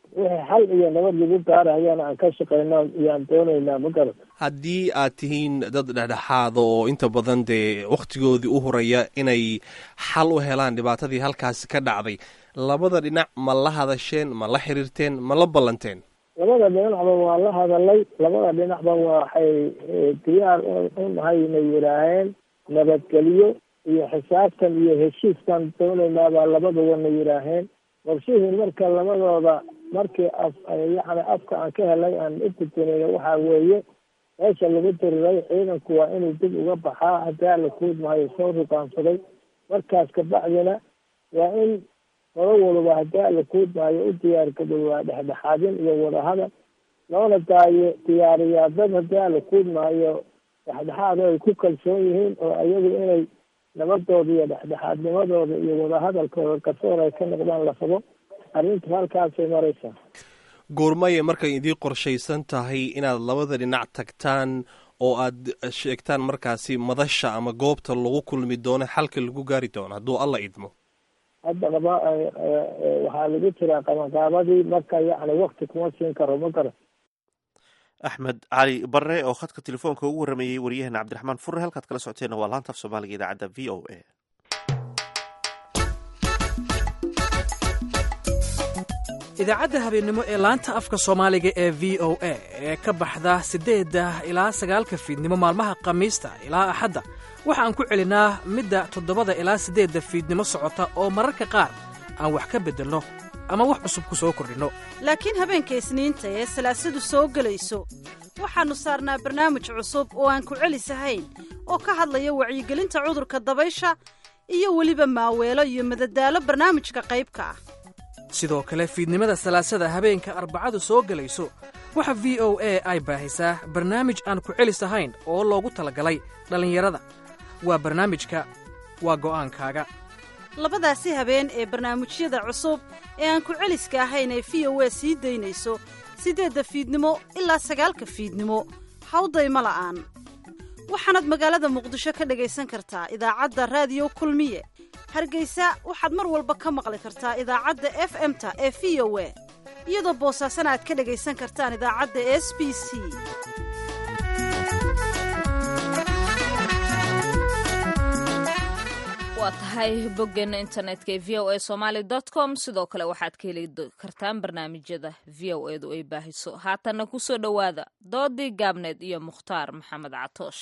wixii xal iyo nabad lagu gaarayana aan ka shaqeyno iyaan doonaynaa ma garat haddii aad tihiin dad dhexdhexaada oo inta badan dee wakhtigoodii u horaya inay xal u helaan dhibaatadii halkaasi ka dhacday labada dhinac ma la hadasheen ma la xiriirteen ma la ballanteen labada dhinacba waa la hadalay labada dhinacba waxay diyaar u nahay inay yidhaaheen nabadgelyo iyo xisaabtan iyo heshiiskan doonaynaa baa labaduba yidhaaheen qorshihii marka labadooda markii af yacni afka aan ka helay aan u gudbinayna waxaa weeye meesha lagu diriray ciidanku waa inuu dib uga baxaa hadaa la kuudmahayo soo rugaansaday markaas kabacdina waa in horo waliba hadaa la kuudmahayo u diyaargadoobaa dhexdhexaadin iyo wadahadal loona daayo diyaariyaa dad hadaa la kuudmahayo dhexdhexaad oo ay ku kalsoon yihiin oo ayagu inay nabadooda iyo dhexdhexaadnimadooda iyo wadahadalkooda garsoor ay ka noqdaan la rabo arrinta halkaasay maraysaa goormaye markay idiin qorshaysan tahay inaad labada dhinac tagtaan oo aad sheegtaan markaasi madasha ama goobta lagu kulmi doono xalka lagu gaari doono hadduu alla idmo hadda qaba waxaa lagu jiraa qabanqaabadii marka yacni wakti kuma siin karo ma garan axmed cali barre oo khadka telefoonka ugu warramayey waryaheena cabdiraxmaan furre halkaad kala socoteenna waa laanta af soomaaliga idaacadda v o a idaacadda habeennimo ee laanta afka soomaaliga ee v o a ee ka baxda siddeedda ilaa sagaalka fiidnimo maalmaha khamiista ilaa axadda waxa aan ku celinaa midda toddobada ilaa siddeedda fiidnimo socota oo mararka qaar aan wax ka beddelno ama wax cusub ku soo kordhinno laakiin habeenka isniinta ee salaasadu soo gelayso waxaannu saarnaa barnaamij cusub oo aan ku celisahayn oo ka hadlaya wacyigelinta cudurka dabaysha iyo weliba maaweelo iyo madadaalo barnaamijka qaybka ah sidoo kale fiidnimada salaasada habeenka arbacadu soo gelayso waxa v o a ay baahisaa barnaamij aan ku celis ahayn oo loogu talagalay dhallinyarada waa barnaamijka waa go'aankaaga labadaasi habeen ee barnaamijyada cusub ee aan ku celiska ahayn ee v o a sii daynayso siddeedda fiidnimo ilaa sagaalka fiidnimo hawdayma la'aan waxaanaad magaalada muqdisho ka dhegaysan kartaa idaacadda raadiyo kulmiye hargaysa waxaad mar walba ka maqli kartaa idaacadda f m-ta ee v o a iyadoo boosaasana aad ka dhegaysan kartaan idaacadda s b c waa tahay boggeena internetka ee v o a somaali dot com sidoo kale waxaad ka heli kartaan barnaamijyada v o edu ay baahiso haatanna ku soo dhowaada doodii gaabneed iyo mukhtaar maxamed catoosh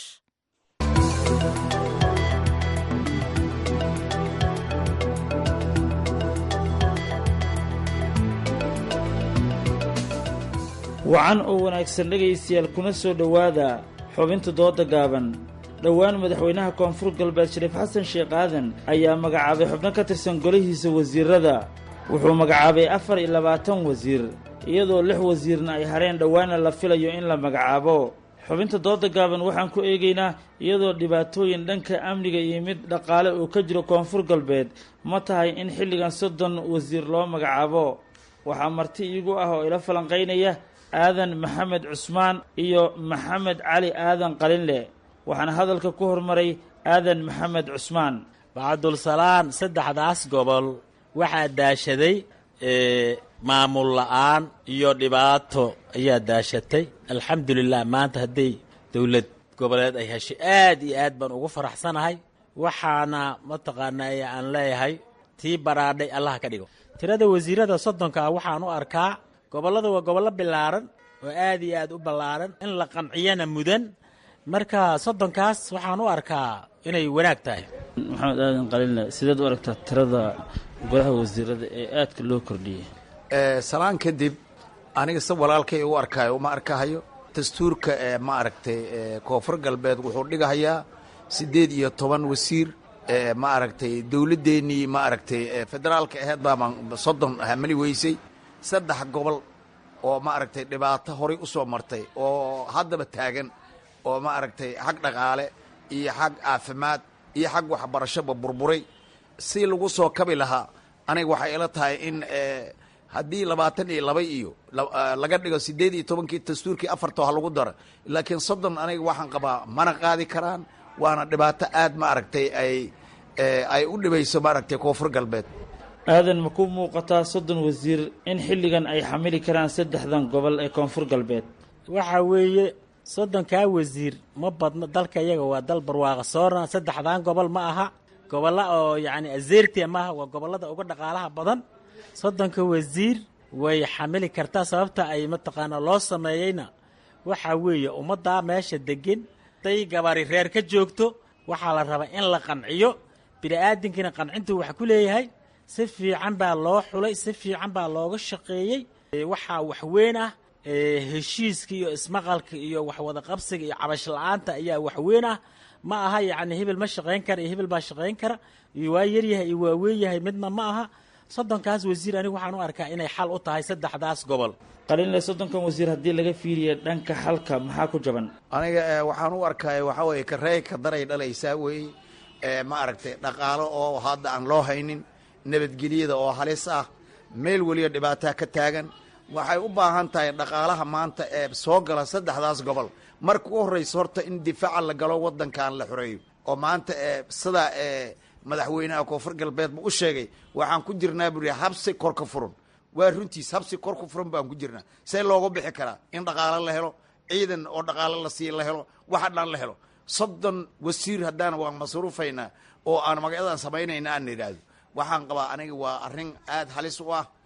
wacan oo wanaagsan dhegaystayaal kuna soo dhowaada xubinta dooda gaaban dhowaan madaxweynaha koonfur galbeed shariif xasan sheekh aadan ayaa magacaabay xubno ka tirsan golihiisa wasiirada wuxuu magacaabay afar iyo labaatan wasiir iyadoo lix wasiirna ay hareen dhowaana la filayo in la magacaabo xubinta dooda gaaban waxaan ku eegaynaa iyadoo dhibaatooyin dhanka amniga iyo mid dhaqaale uu ka jiro koonfur galbeed ma tahay in xilligan soddon wasiir loo magacaabo waxaa marti iigu ah oo ila falanqaynaya aadan maxamed cusmaan iyo maxamed cali aadan qalinle waxaana hadalka ku hormaray aadan maxamed cusmaan bacdulsalaan saddexdaas gobol waxaa daashaday maamul la'aan iyo dhibaato ayaa daashatay alxamdulilah maanta hadday dowlad goboleed ay heshay aad iyo aad baan ugu faraxsanahay waxaana mataqaanaa aan leeyahay tii baraadhay allaha ka dhigo tirada wasiirada soddonka ah waxaan u arkaa gobollada waa gobollo ballaaran oo aad iyo aad u ballaaran in la qanciyana mudan marka soddonkaas waxaan u arkaa inay wanaag tahay maxamed aadan qalinle sideed u aragtaa tirada golaha wasiirada ee aadka loo kordhiyey salaan kadib aniga se walaalkay u arkaayo uma arkahayo dastuurka ee ma aragtay koonfur galbeed wuxuu dhigahayaa siddeed iyo toban wasiir ma aragtay dowladdeennii ma aragtay federaalka aheyd baaban soddon hamali weysay saddex gobol oo ma aragtay dhibaato horay u soo martay oo haddaba taagan oo ma aragtay xag dhaqaale iyo xag caafimaad iyo xag waxbarashoba burburay si lagu soo kabi lahaa aniga waxay ila tahay in haddii labaatan iyo laba iyo laga dhigo siddeed iyo tobankii dastuurkii afartoo ha lagu daro laakiin soddon aniga waxaan qabaa mana qaadi karaan waana dhibaato aad ma aragtay ay ay u dhibayso ma aragtay koonfur galbeed aadan ma ku muuqataa soddon wasiir in xilligan ay xamili karaan saddexdan gobol ee koonfur galbeed waxa weeye soddonkaa wasiir ma badno dalka iyaga waa dal barwaaqa soorna saddexdan gobol ma aha gobolla oo yacni azeertia maaha waa gobollada uga dhaqaalaha badan soddonka wasiir way xamili kartaa sababta ay mataqaanaa loo sameeyeyna waxaa weeye ummaddaa meesha degan day gabari reer ka joogto waxaa la rabaa in la qanciyo bini-aadinkiina qancintuu wax ku leeyahay si fiican baa loo xulay si fiican baa looga shaqeeyey waxaa waxweyn ah heshiiska iyo ismaqalka iyo waxwada qabsiga iyo cabash la-aanta ayaa waxweyn ah ma aha yacni hebel ma shaqayn kara iyo hebel baa shaqayn kara iyo waa yaryahay iyo waa weyn yahay midna ma aha soddonkaas wasiir anigu waxaan u arkaa inay xal u tahay saddexdaas gobol qalinle soddonkan wasiir haddii laga fiiriya dhanka xalka maxaa ku jaban aniga waxaan u arkaya waxaa weeye kareey ka daray dhalaysaa weeye ma aragtay dhaqaalo oo hadda aan loo haynin nabadgelyada oo halis ah meel weliba dhibaataa ka taagan waxay u baahan tahay dhaqaalaha maanta ee soo gala saddexdaas gobol marka u horraysa horta in difaaca la galo waddankan la xoreeyo oo maanta sida madaxweynaha koonfur galbeedba u sheegay waxaan ku jirnaa buri habsi kor ka furan waa runtiis habsi kor ka furan baan ku jirnaa see looga bixi karaa in dhaqaalo la helo ciidan oo dhaqaalo la siiya la helo waxa dhan la helo soddon wasiir haddaan waan masruufaynaa oo aan magacyadan samaynayna aan idhaahdo waxaan qabaa aniga waa arrin aada halis u ah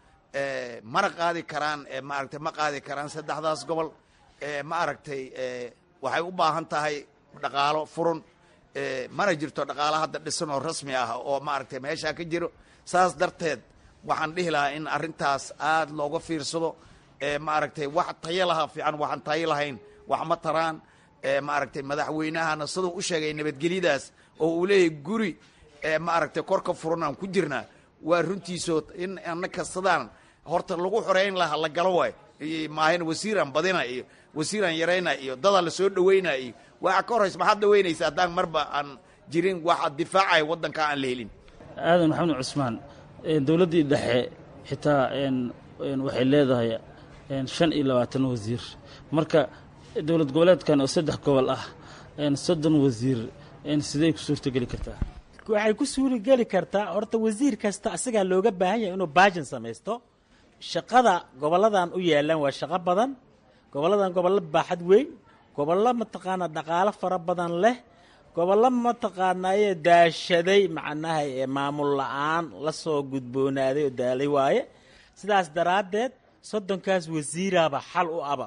mana qaadi karaan maaragtay ma qaadi karaan saddexdaas gobol ma aragtay waxay u baahan tahay dhaqaalo furun mana jirto dhaqaalo hadda dhisan oo rasmi ah oo maaragtay meeshaa ka jiro saas darteed waxaan dhihi lahaa in arrintaas aada looga fiirsado maaragtay wax tayo laha fiican waxaan tayo lahayn wax ma taraan maaragtay madaxweynahana siduu u sheegay nabadgelyadaas oo uu leeyahay guri maaragtay korka furan aan ku jirnaa waa runtiiso in annaka sidaan horta lagu xoreyn laha la galo waay maahan wasiiraan badina iyo wasiiraan yarayna iyo dadaa la soo dhaweyna iyo waxa ka horraysa maxaad dhaweynaysa haddaan marba aan jirin waxa difaacaya waddanka aan la helin aadan maxamed cusmaan dowladdii dhexe xitaa waxay leedahay shan iyo labaatan wasiir marka dowlad goboleedkan oo saddex gobol ah soddon wasiir sidey ku suurtogeli kartaa waxay ku suurigeli kartaa horta wasiir kasta asigaa looga baahan yahay inuu baajin samaysto shaqada gobolladan u yaalaan waa shaqo badan gobolladan gobollo baaxad weyn gobollo mataqaanaa dhaqaalo fara badan leh gobollo mataqaanaaye daashaday macnaha ee maamul la-aan la soo gudboonaaday oo daalay waaye sidaas daraaddeed soddonkaas wasiiraaba xal u aba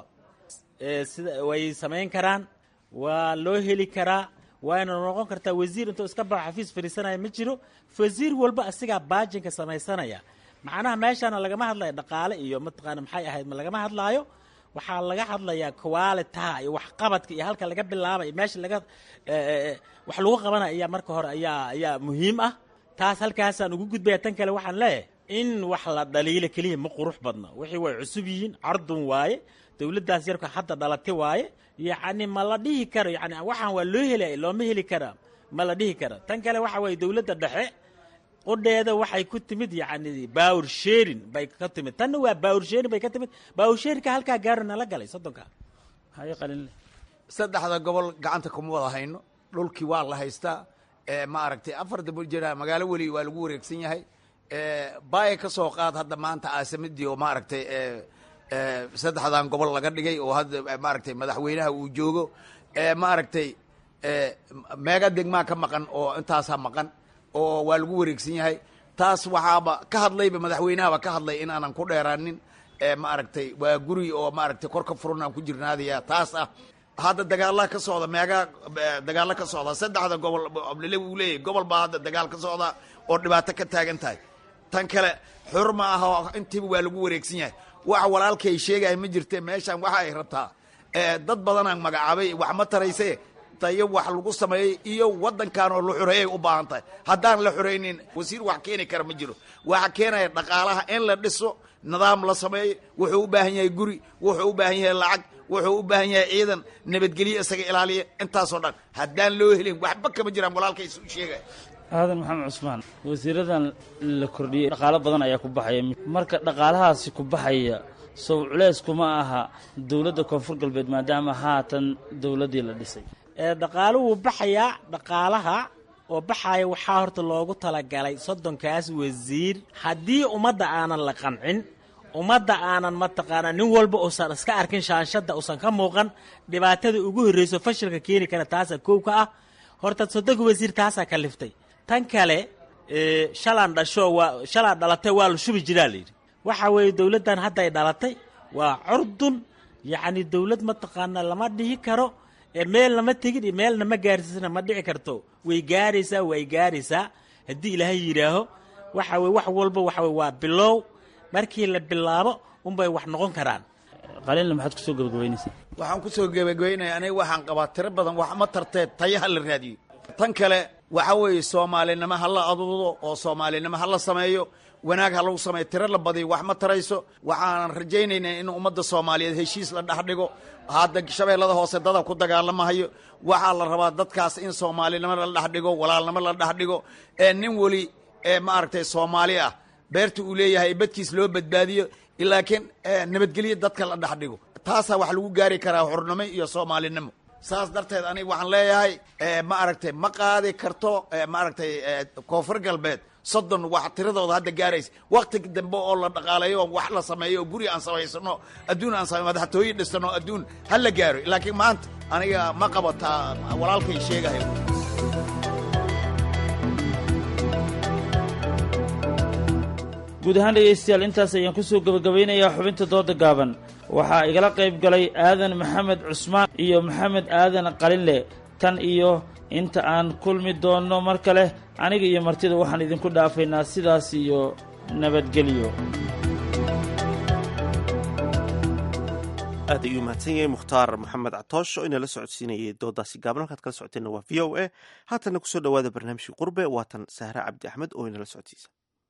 sida way samayn karaan waa loo heli karaa waayna noqon kartaa wasiir intuu iska baxo xafiis fadhiisanaya ma jiro wasiir walba asigaa baajinka samaysanaya macnaha meeshaana lagama hadlayo dhaqaale iyo mataqaana maxay ahayd ma lagama hadlaayo waxaa laga hadlayaa qualitaha iyo waxqabadka iyo halka laga bilaabay meesha laga wax lagu qabanaya ayaa marka hore ayaa ayaa muhiim ah taas halkaasaan ugu gudbaya tan kale waxaan leeyahay in wax la dhaliilo keliya ma qurux badna wixii way cusub yihiin cardun waaye dowladdaas yarka hadda dhalati waaye yacni ma la dhihi karo yani waxaan waa loo helaya looma heli karaa ma la dhihi kara tan kale waxa waye dowladda dhexe qudheeda waxay ku timid yacni bawr sherin bay ka timid tanna waa bawr sherin bay ka timid bawr sherinka halkaa gaaro nala galay soddonka haye qalinle saddexda gobol gacanta kuma wada hayno dhulkii waa la haystaa ma aragtay afar dabo jira magaalo weli waa lagu wareegsan yahay baaya ka soo qaad hadda maanta caasimadii oo maaragtay saddexdan gobol laga dhigay oo hadda maaragtay madaxweynaha uu joogo maaragtay meega degmaa ka maqan oo intaasaa maqan oo waa lagu wareegsan yahay taas waxaaba ka hadlayba madaxweynahaba ka hadlay in aanan ku dheeraanin maaragtay waa guri oo maaragtay kor ka furan aan ku jirnaadaya taas ah hadda dagaala ka socda meegaa dagaalo ka socda saddexda gobol lele uu leeyahy gobol baa hadda dagaal ka socda oo dhibaato ka taagan tahay tan kale xur ma aha intiiba waa lagu wareegsan yahay waxa walaalkay sheegaya ma jirte meeshan waxa ay rabtaa dad badanaan magacaabay wax ma tarayse tayo wax lagu sameeyey iyo waddankan oo la xoreeyay u baahan tahay haddaan la xoreynin wasiir wax keeni kara ma jiro waxa keenaya dhaqaalaha in la dhiso nidaam la sameeyo wuxuu u baahan yahay guri wuxuu u baahan yahay lacag wuxuu u baahan yahay ciidan nabadgelyo isaga ilaaliya intaasoo dhan haddaan loo helin waxba kama jiraan walaalkays u sheegaya aadan maxamed cusmaan wasiiradan la kordhiyey dhaqaalo badan ayaa ku baxaya marka dhaqaalahaasi ku baxaya sow culeys kuma aha dowladda koonfur galbeed maadaama haatan dowladdii la dhisay dhaqaalo wuu baxayaa dhaqaalaha oo baxaaya waxaa horta loogu talagalay soddonkaas wasiir haddii ummadda aanan la qancin ummadda aanan mataqaanaa nin walba uusan iska arkin shaanshadda uusan ka muuqan dhibaatada ugu horreyso fashilka keeni kara taasaa koow ka ah horta soddonka wasiir taasaa kaliftay tan kale shalaan dhasho waa shalaan dhalatay waa la shubi jiraa layidhi waxa weeye dowladdan hadday dhalatay waa curdun yacni dowlad mataqaanaa lama dhihi karo meel lama tegin iyo meelna ma gaarsiisna ma dhici karto way gaaraysaa way gaaraysaa haddii ilaahay yidhaaho waxa weye wax walba waxa weye waa bilow markii la bilaabo unbay wax noqon karaan qalinle maxaad kusoo gabagabaynaysaa waxaan kusoo gebagabaynaya aniga waxaan qabaa tiro badan wax ma tartee tayaha la raadiyo tan kale waxa weeye soomaalinimo ha la aduudo oo soomaalinimo ha la sameeyo wanaag ha lagu sameeyo tiro la badiyo wax ma tarayso waxaanan rajaynaynaa in ummadda soomaaliyeed heshiis la dhex dhigo hadda shabeellada hoose dada ku dagaalamahayo waxaa la rabaa dadkaas in soomaalinimo la dhex dhigo walaalnimo la dhex dhigo ee nin weli ee maaragtay soomaali ah beerta uu leeyahay badkiis loo badbaadiyo laakiin nabadgelyo dadka la dhex dhigo taasaa wax lagu gaari karaa xurnimo iyo soomaalinimo saas darteed aniga waxaan leeyahay ma aragtay ma qaadi karto maaragtay koonfur galbeed soddon wax tiradooda hadda gaaraysa wakti dambe oo la dhaqaaleeyo oo wax la sameeyo oo guri aan samaysano adduun aan samey madaxtooye dhisano adduun ha la gaaro laakiin maanta aniga ma qabataa walaalkay sheegahay guud ahaan dhegaystayaal intaas ayaan kusoo gebagabaynayaa xubinta dooda gaaban waxaa igala qayb galay aadan maxamed cusmaan iyo maxamed aadan qalinle tan iyo inta aan kulmi doonno mar kale aniga iyo martida waxaan idinku dhaafaynaa sidaas iyo nabadgelyo aad ayuu mahadsan yahay mukhtaar maxamed catoosh oo inala socodsiinayay doodaasi gaaban halkaad kala socoteenna waa v o a haatanna kusoo dhowaada barnaamijkii qurbe waatan sahre cabdi axmed oo inala socodsiisa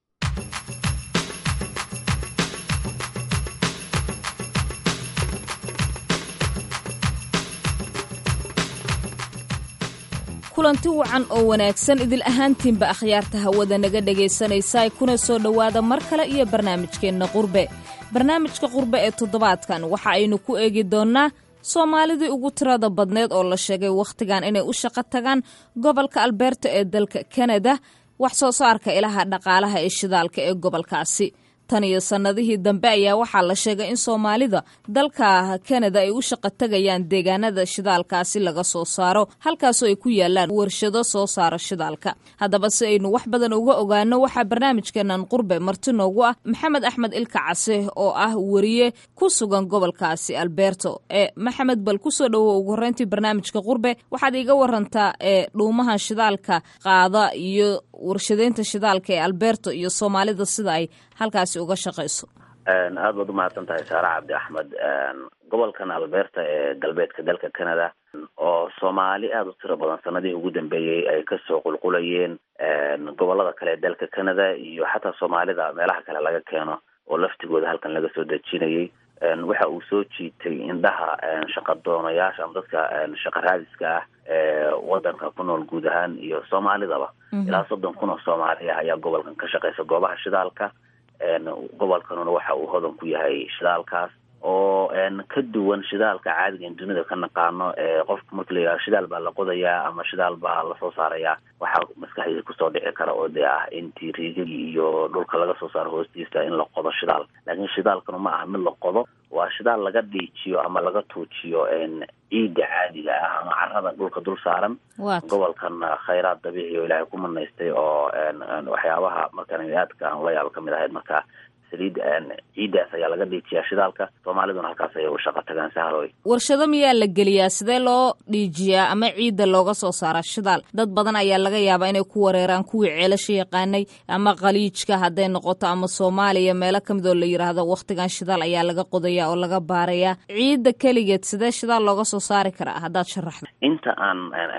kulanti wacan oo wanaagsan idil ahaantiinba akhyaarta hawada naga dhegaysanaysaay kuna soo dhowaada mar kale iyo barnaamijkeenna qurbe barnaamijka qurbe ee toddobaadkan waxa aynu ku eegi doonnaa soomaalidii ugu tirada badneed oo la sheegay wakhtigan inay u shaqo tagaan gobolka albeerta ee dalka kanada wax soo saarka ilaha dhaqaalaha ee shidaalka ee gobolkaasi tan iyo sannadihii dambe ayaa waxaa la sheegay in soomaalida dalka kanada ay u shaqo tegayaan deegaanada shidaalkaasi laga soo saaro halkaasoo ay ku yaalaan warshado soo saara shidaalka haddaba si aynu wax badan uga ogaano waxaa barnaamijkeenan qurbe marti noogu ah maxamed axmed ilka case oo ah wariye ku sugan gobolkaasi alberto ee maxamed bal kusoo dhowow ugu horreyntii barnaamijka qurbe waxaad iiga warantaa ee dhuumahan shidaalka qaada iyo warshadeynta shidaalka ee alberto iyo soomaalida sida ay halkaasi uga shaqayso aad baad umahadsan tahay saare cabdi axmed gobolkan alberta ee galbeedka dalka canada oo soomaali aada u tiro badan sanadihii ugu dambeeyey ay kasoo qulqulayeen gobolada kale ee dalka canada iyo xataa soomaalida meelaha kale laga keeno oo laftigooda halkan laga soo dejinayay waxa uu soo jiitay indhaha shaqadoonayaasha ama dadka shaqa raadiska ah ee wadanka ku nool guud ahaan iyo soomaalidaba ilaa soddon kun oo soomaali ah ayaa gobolkan ka shaqeysa goobaha shidaalka gobolkanuna waxa uu hodan ku yahay shidaalkaas oo ka duwan shidaalka caadiga in dunida ka naqaano ee qofka marka la yidhaha shidaal baa la qodayaa ama shidaal baa lasoo saarayaa waxaa maskaxdiisa kusoo dhici kara oo dee ah intii riigagii iyo dhulka laga soo saaro hoostiisa in la qodo shidaal laakiin shidaalkanu ma aha mid la qodo waa shidaal laga dhiijiyo ama laga tuujiyo ciidda caadiga ah ama carada dhulka dul saaran gobolkan khayraad dabiici oo ilaahay ku manaystay oo waxyaabaha markaan aadka aan la yaabo kamid ahayd marka saliid ciiddaas ayaa laga dhiijiyaa shidaalka soomaaliduna halkaas ayay u shaqo tagaan sahroy warshado miyaa la geliyaa sidee loo dhiijiyaa ama ciidda looga soo saaraa shidaal dad badan ayaa laga yaabaa inay ku wareeraan kuwii ceelasha yaqaanay ama khaliijka hadday noqoto ama soomaaliya meelo kamid oo la yidhaahdo wakhtigan shidaal ayaa laga qodayaa oo laga baarayaa ciidda keligeed sidee shidaal looga soo saari karaa haddaad sharaxdo inta aan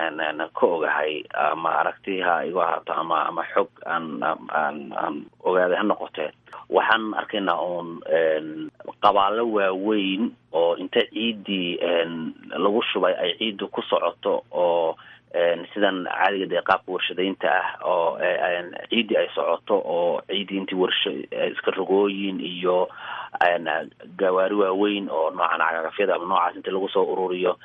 ka ogahay ama aragtiha igu ahaato ama ama xog aan aan aan ogaaday ha noqotee waxaan arkaynaa uun qabaalo waaweyn oo inta ciiddii lagu shubay ay ciiddu ku socoto oo sidan caadiga dee qaabka warshadaynta ah oo ciiddii ay socoto oo ciiddii intii warsha iska rogooyin iyo gawaari waaweyn oo noocan cagagafyada ama noocaas inta lagu soo ururiyo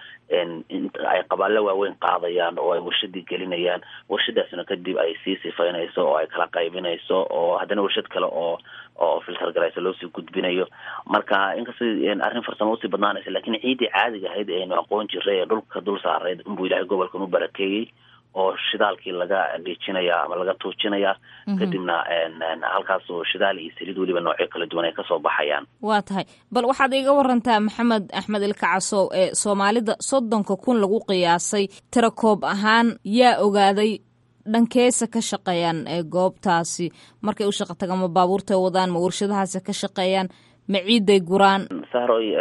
ay qabaallo waaweyn qaadayaan oo ay warshadii gelinayaan warshadaasna kadib ay sii sifaynayso oo ay kala qaybinayso oo haddana warshad kale oo oo filter garaysa loosii gudbinayo marka inkastoo arrin farsamo usii badnaanaysa lakin ciiddii caadiga ahayd aynu aqoon jiray ee dhulka dul saarayd inbuu ilaahay gobolkan u barakeeyey oo shidaalkii laga dhiijinaya ama laga tuujinaya kadibna halkaasoo shidaal iyo saliid weliba noocyo kala duwan ay kasoo baxayaan waa tahay bal waxaad iga warantaa maxamed axmed ilkacasow ee soomaalida soddonka kun lagu qiyaasay tira koob ahaan yaa ogaaday dhankeesa ka shaqeeyaan ee goobtaasi markay u shaqa tagaan ma baabuurtay wadaan ma warshadahaasi ka shaqeeyaan ma ciiday guraan sahroy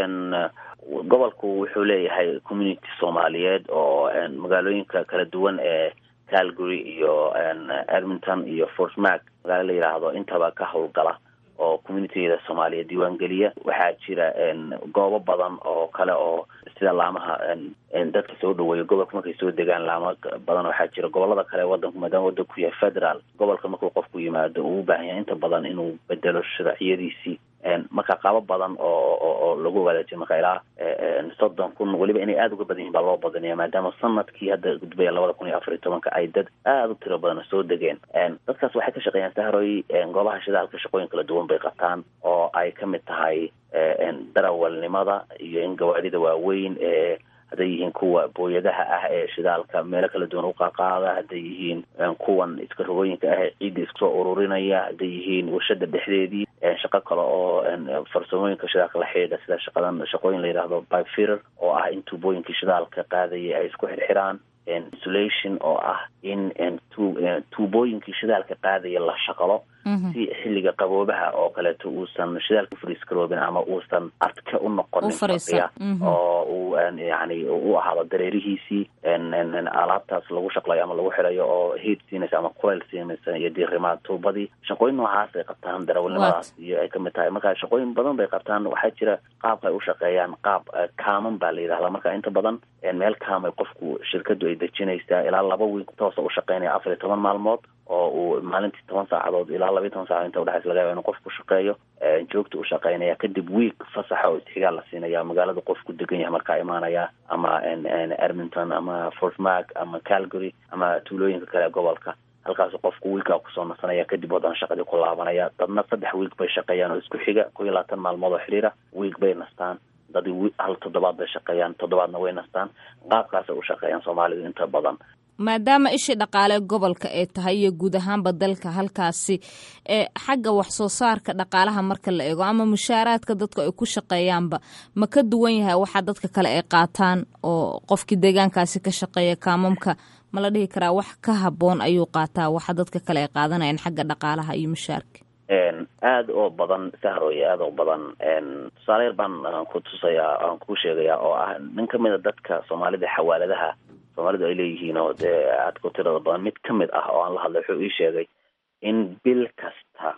gobolku wuxuu leeyahay community soomaaliyeed oo magaalooyinka kala duwan ee calgary iyo edmonton iyo fortmark magaalo la yidhaahdo intaba ka howlgala oo communitiyada soomaaliya diiwaan geliya waxaa jira goobo badan oo kale oo sida laamaha dadka soo dhaweeya gobolka markay soo degaan laamo badan waxaa jira gobolada kale wadanku maadaama wadanku ku yahay federal gobolka markuu qofku yimaado uu u baahan yahay inta badan inuu bedelo sharciyadiisii marka qaabo badan oo oo lagu wadaajin marka ilaa soddon kun weliba inay aada uga badan yihin baa loo badanaya maadaama sanadkii hadda gudbaya labada kun iyo afar iyo tobanka ay dad aada u tiro badan soo degeen dadkaas waxay ka shaqeeyaan sahroy goobaha shidaalka shaqooyin kala duwan bay qabtaan oo ay ka mid tahay darawalnimada iyo in gawaarida waaweyn ee hadday yihiin kuwa booyadaha ah ee shidaalka meelo kala duwan uqaqaada hadday yihiin kuwan iska rogooyinka ah ee ciidda isku soo ururinaya hadday yihiin warshada dhexdeedii shaqo kale oo farsamooyinka shidaalka la xidhiidha sida shaqadan shaqooyin la yidhaahdo pipe fitter oo ah in tuubooyinkii shidaalka qaadaya ay isku xirxiraan insulation oo ah in tuubooyinkii shidaalka qaadaya la shaqalo si xilliga qaboobaha oo kaleeto uusan shidaalka ufariis garoobin ama uusan adke u noqonin fadhiya oo uu yani u ahaado dareerihiisii alaabtaas lagu shaqlayo ama lagu xirayo oo hiid siinaysa ama kulayl siinaysa iyo diirimaad tuubadii shaqooyin noocaas ay qabtaan darawalnimadaas iyo ay kamid tahay marka shaqooyin badan bay qabtaan waxaa jira qaabka ay u shaqeeyaan qaab kaaman baa la yidhahdaa marka inta badan meel kaamay qofku shirkadu ay dejinaysaa ilaa laba wiil toosa u shaqeynaya afar iyo toban maalmood oo uu maalintii toban saacadood ilaa labaiy toban saacadood inta udhexaysa laga yaba inu qofku shaqeeyo joogta u shaqeynaya kadib wiig fasaxa oo isxigaal la siinaya magaalada qofku degan yahay markaa imaanaya ama edmonton ama fortmark ama calgary ama tuulooyinka kale ee gobolka halkaasu qofku wiilkaa kusoo nasanaya kadib wadan shaqadii ku laabanaya dadna saddex wiig bay shaqeeyaan oo isku xiga ko iyo labaatan maalmood oo xiriira wiig bay nastaan dad hal toddobaad bay shaqeeyaan toddobaadna way nastaan qaabkaasay u shaqeeyaan soomaalidu inta badan maadaama ishii dhaqaale gobolka ay tahay iyo guud ahaanba dalka halkaasi ee xagga wax soo saarka dhaqaalaha marka la eego ama mushaaraadka dadku ay ku shaqeeyaanba ma ka duwan yahay waxa dadka kale ay qaataan oo qofkii deegaankaasi ka shaqeeya kaamamka ma la dhihi karaa wax ka habboon ayuu qaataa waxa dadka kale ay qaadanayaan xagga dhaqaalaha iyo mushaarka aada oo badan sahroy aada oo badan tusaale yar baan ku tusayaa aan ku sheegayaa oo ah nin kamid a dadka soomaalida xawaaladaha soomaalidu ay leeyihiin oo dee aada ku tirada badan mid ka mid ah oo aan la hadlay wuxuu ii sheegay in bil kasta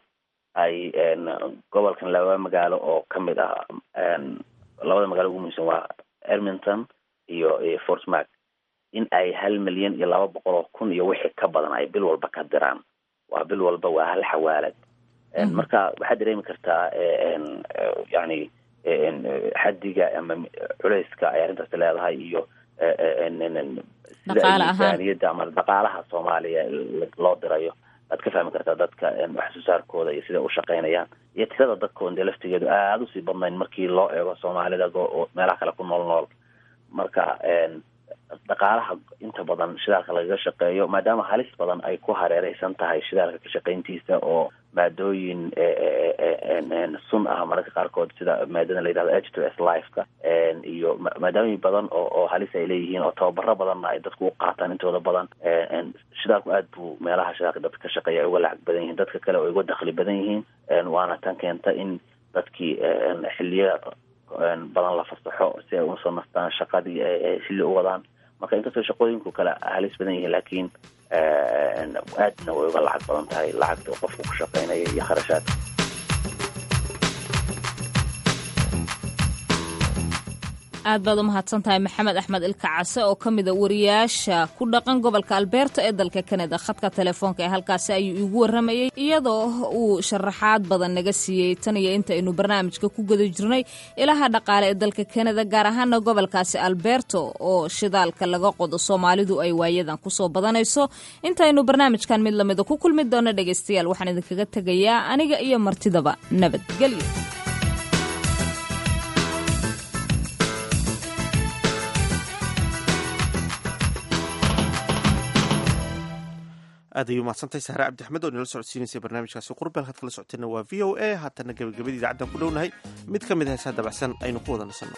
ay gobolkan laba magaalo oo kamid ah labada magaalo ugu muhiimsan waa edmonton iyo iyo fortmark in ay hal milyan iyo laba boqol oo kun iyo wixii ka badan ay bil walba ka diraan waa bil walba waa hal xawaalad marka waxaad dareemi kartaa yani xadiga ama culeyska ay arrintaasi leedahay iyo sida miisaaniyadda ama dhaqaalaha soomaaliya loo dirayo waad ka fahmi kartaa dadka wax soo saarkooda iyo sida u shaqeynayaan iyo tirada dadkoon dee laftigeedu aada usii badnayn markii loo eego soomaalida meelaha kale ku nool nool marka dhaqaalaha inta badan shidaalka lagaga shaqeeyo maadaama halis badan ay ku hareereysan tahay shidaalka ka shaqeyntiisa oo maadooyin sun ah mararka qaarkood sida maadada la yidhahdo h to s lifeka iyo maadaamooyin badan oo oo halis ay leeyihiin oo tababaro badanna ay dadku u qaataan intooda badan shidaalku aad buu meelaha shidaalka dadka ka shaqeeya ay uga lacag badan yihiin dadka kale oo uga dakli badan yihiin waana tan keenta in dadkii xiliya badan la fasaxo si ay usoo nastaan shaqadii xilli u wadaan marka inkastoo shaqooyinku kale halis badan yihiin laakiin aadna way uga lacag badan tahay lacagta qofku ku shaqeynaya iyo kharashaadka aad baad u mahadsan tahay maxamed axmed ilka case oo ka mida wariyaasha ku dhaqan gobolka albeerto ee dalka kanada khadka telefoonka ee halkaasi ayuu iigu waramayey iyadoo uu sharaxaad badan naga siiyey tan iyo inta aynu barnaamijka ku guda jirnay ilaha dhaqaale ee dalka kanada gaar ahaana gobolkaasi albeerto oo shidaalka laga qodo soomaalidu ay waayadan kusoo badanayso intaynu barnaamijkan mid lamida ku kulmi doono dhegaystayaal waxaan idinkaga tegayaa aniga iyo martidaba nabadgelyo aad ayuu mahadsantahay sahre cabdi axmed oo inala socodsiinaysay barnaamijkaasi qurbeel had kala socoteenna waa v o a haatana gebagabadii idaacaddan ku dhownahay mid ka mid a heesaa dabacsan aynu ku wada nasanno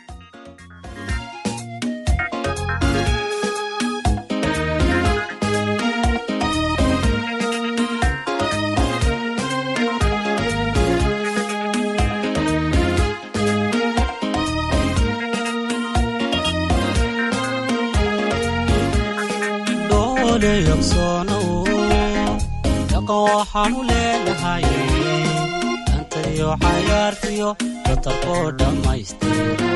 dhaqan waxaanu leenahay dantayo xayaartiyo datarkoo dhammaystira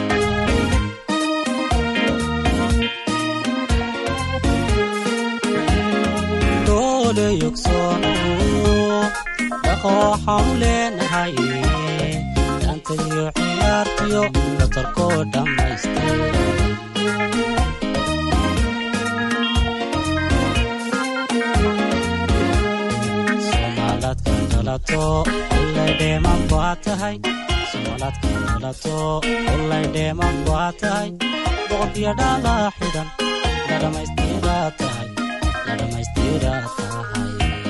doole yogsoono dhaqan waxaanu leenahay dantayo xayaartiyo datarkoo dhammaystira ullaydheeman baa tahay somaalaadka dhalato ullaydheeman baa tahay boqorkiyo dhalaa xidhan la dhammaystiraa tahay la dhammaystiraa tahay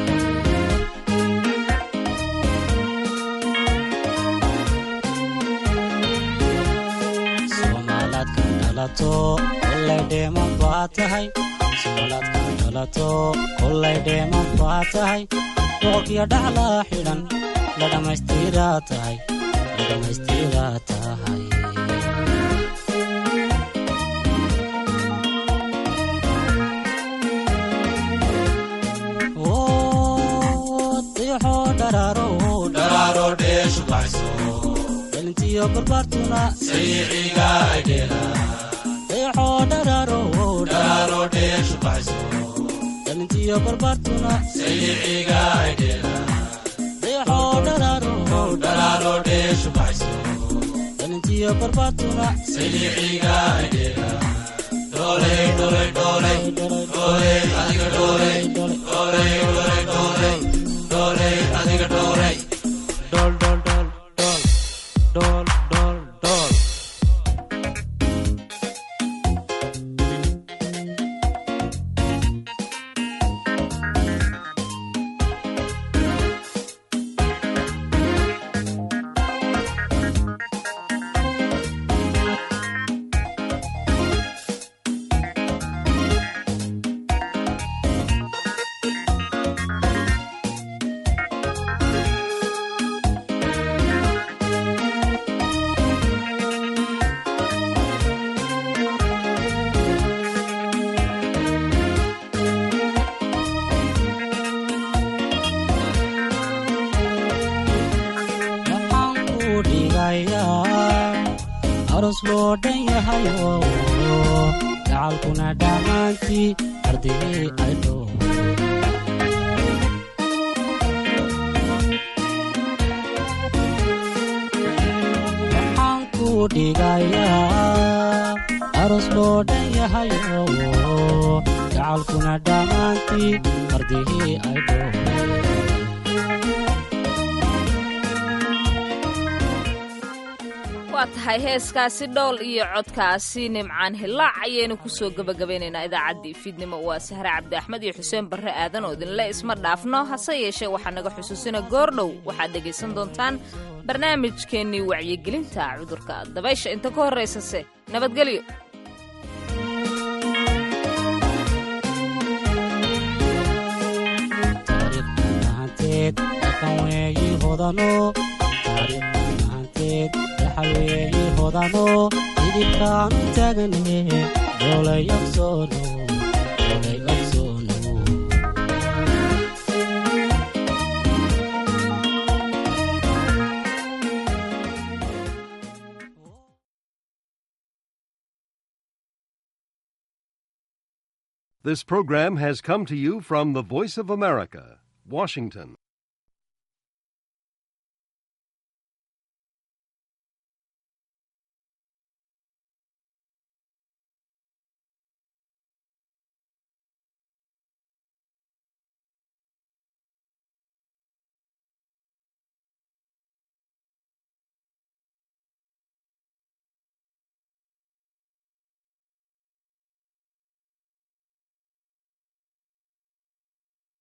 somaalaadka dhalato ullaydheeman baa tahay somaalaadka dhalato ullaydheeman baa tahay boqorkiyo dhaclaa xidhan la dhammaystiraa tahay la dhammaystiraa tahay dixo dharaaro dharaaro dheeshu baxso dhalintiyo barbaartuna sayiiciga aydheela dixo dharaaro dharaaro dheeshu baxso dhalintiyo barbaartuna sayiiciga aydheela dixo dharaaro dharaaro dheeshu baxso dhalintiyo barbaartuna sayiiciga aydheela dhooley dhooley dhooley dhooley adiga dhooley dhooley dhooley dhooley dhooley adiga dhooley dhool dhool dhool dhool dhool dhool dhool waxaan ku dhigayaa aros loo dhan yahayo gacalkuna dhammaantii ardigii ay dhow waxaan ku dhigayaa aros loo dhan yahayo gacalkuna dhammaantii ardigii ay dhow waa tahay heeskaasi dhool iyo codkaasi nimcaan hilaac ayaynu kusoo gebagabaynaynaa idaacaddii fiidnimo waa sahre cabdi axmed iyo xuseen barre aadan oo idinle isma dhaafno hase yeeshee waxaa naga xusuusina goordhow waxaad dhegaysan doontaan barnaamijkeennii wacyigelinta cudurka dabaysha inta ka horraysase nabadgelyo taariikhdahanteed dhaqan weeyi hodano taariikhdahanteed dhaxal weeyi hodano idibkaanu taagane dhoolayogsoono This program has come to you from the Voice of America, Washington.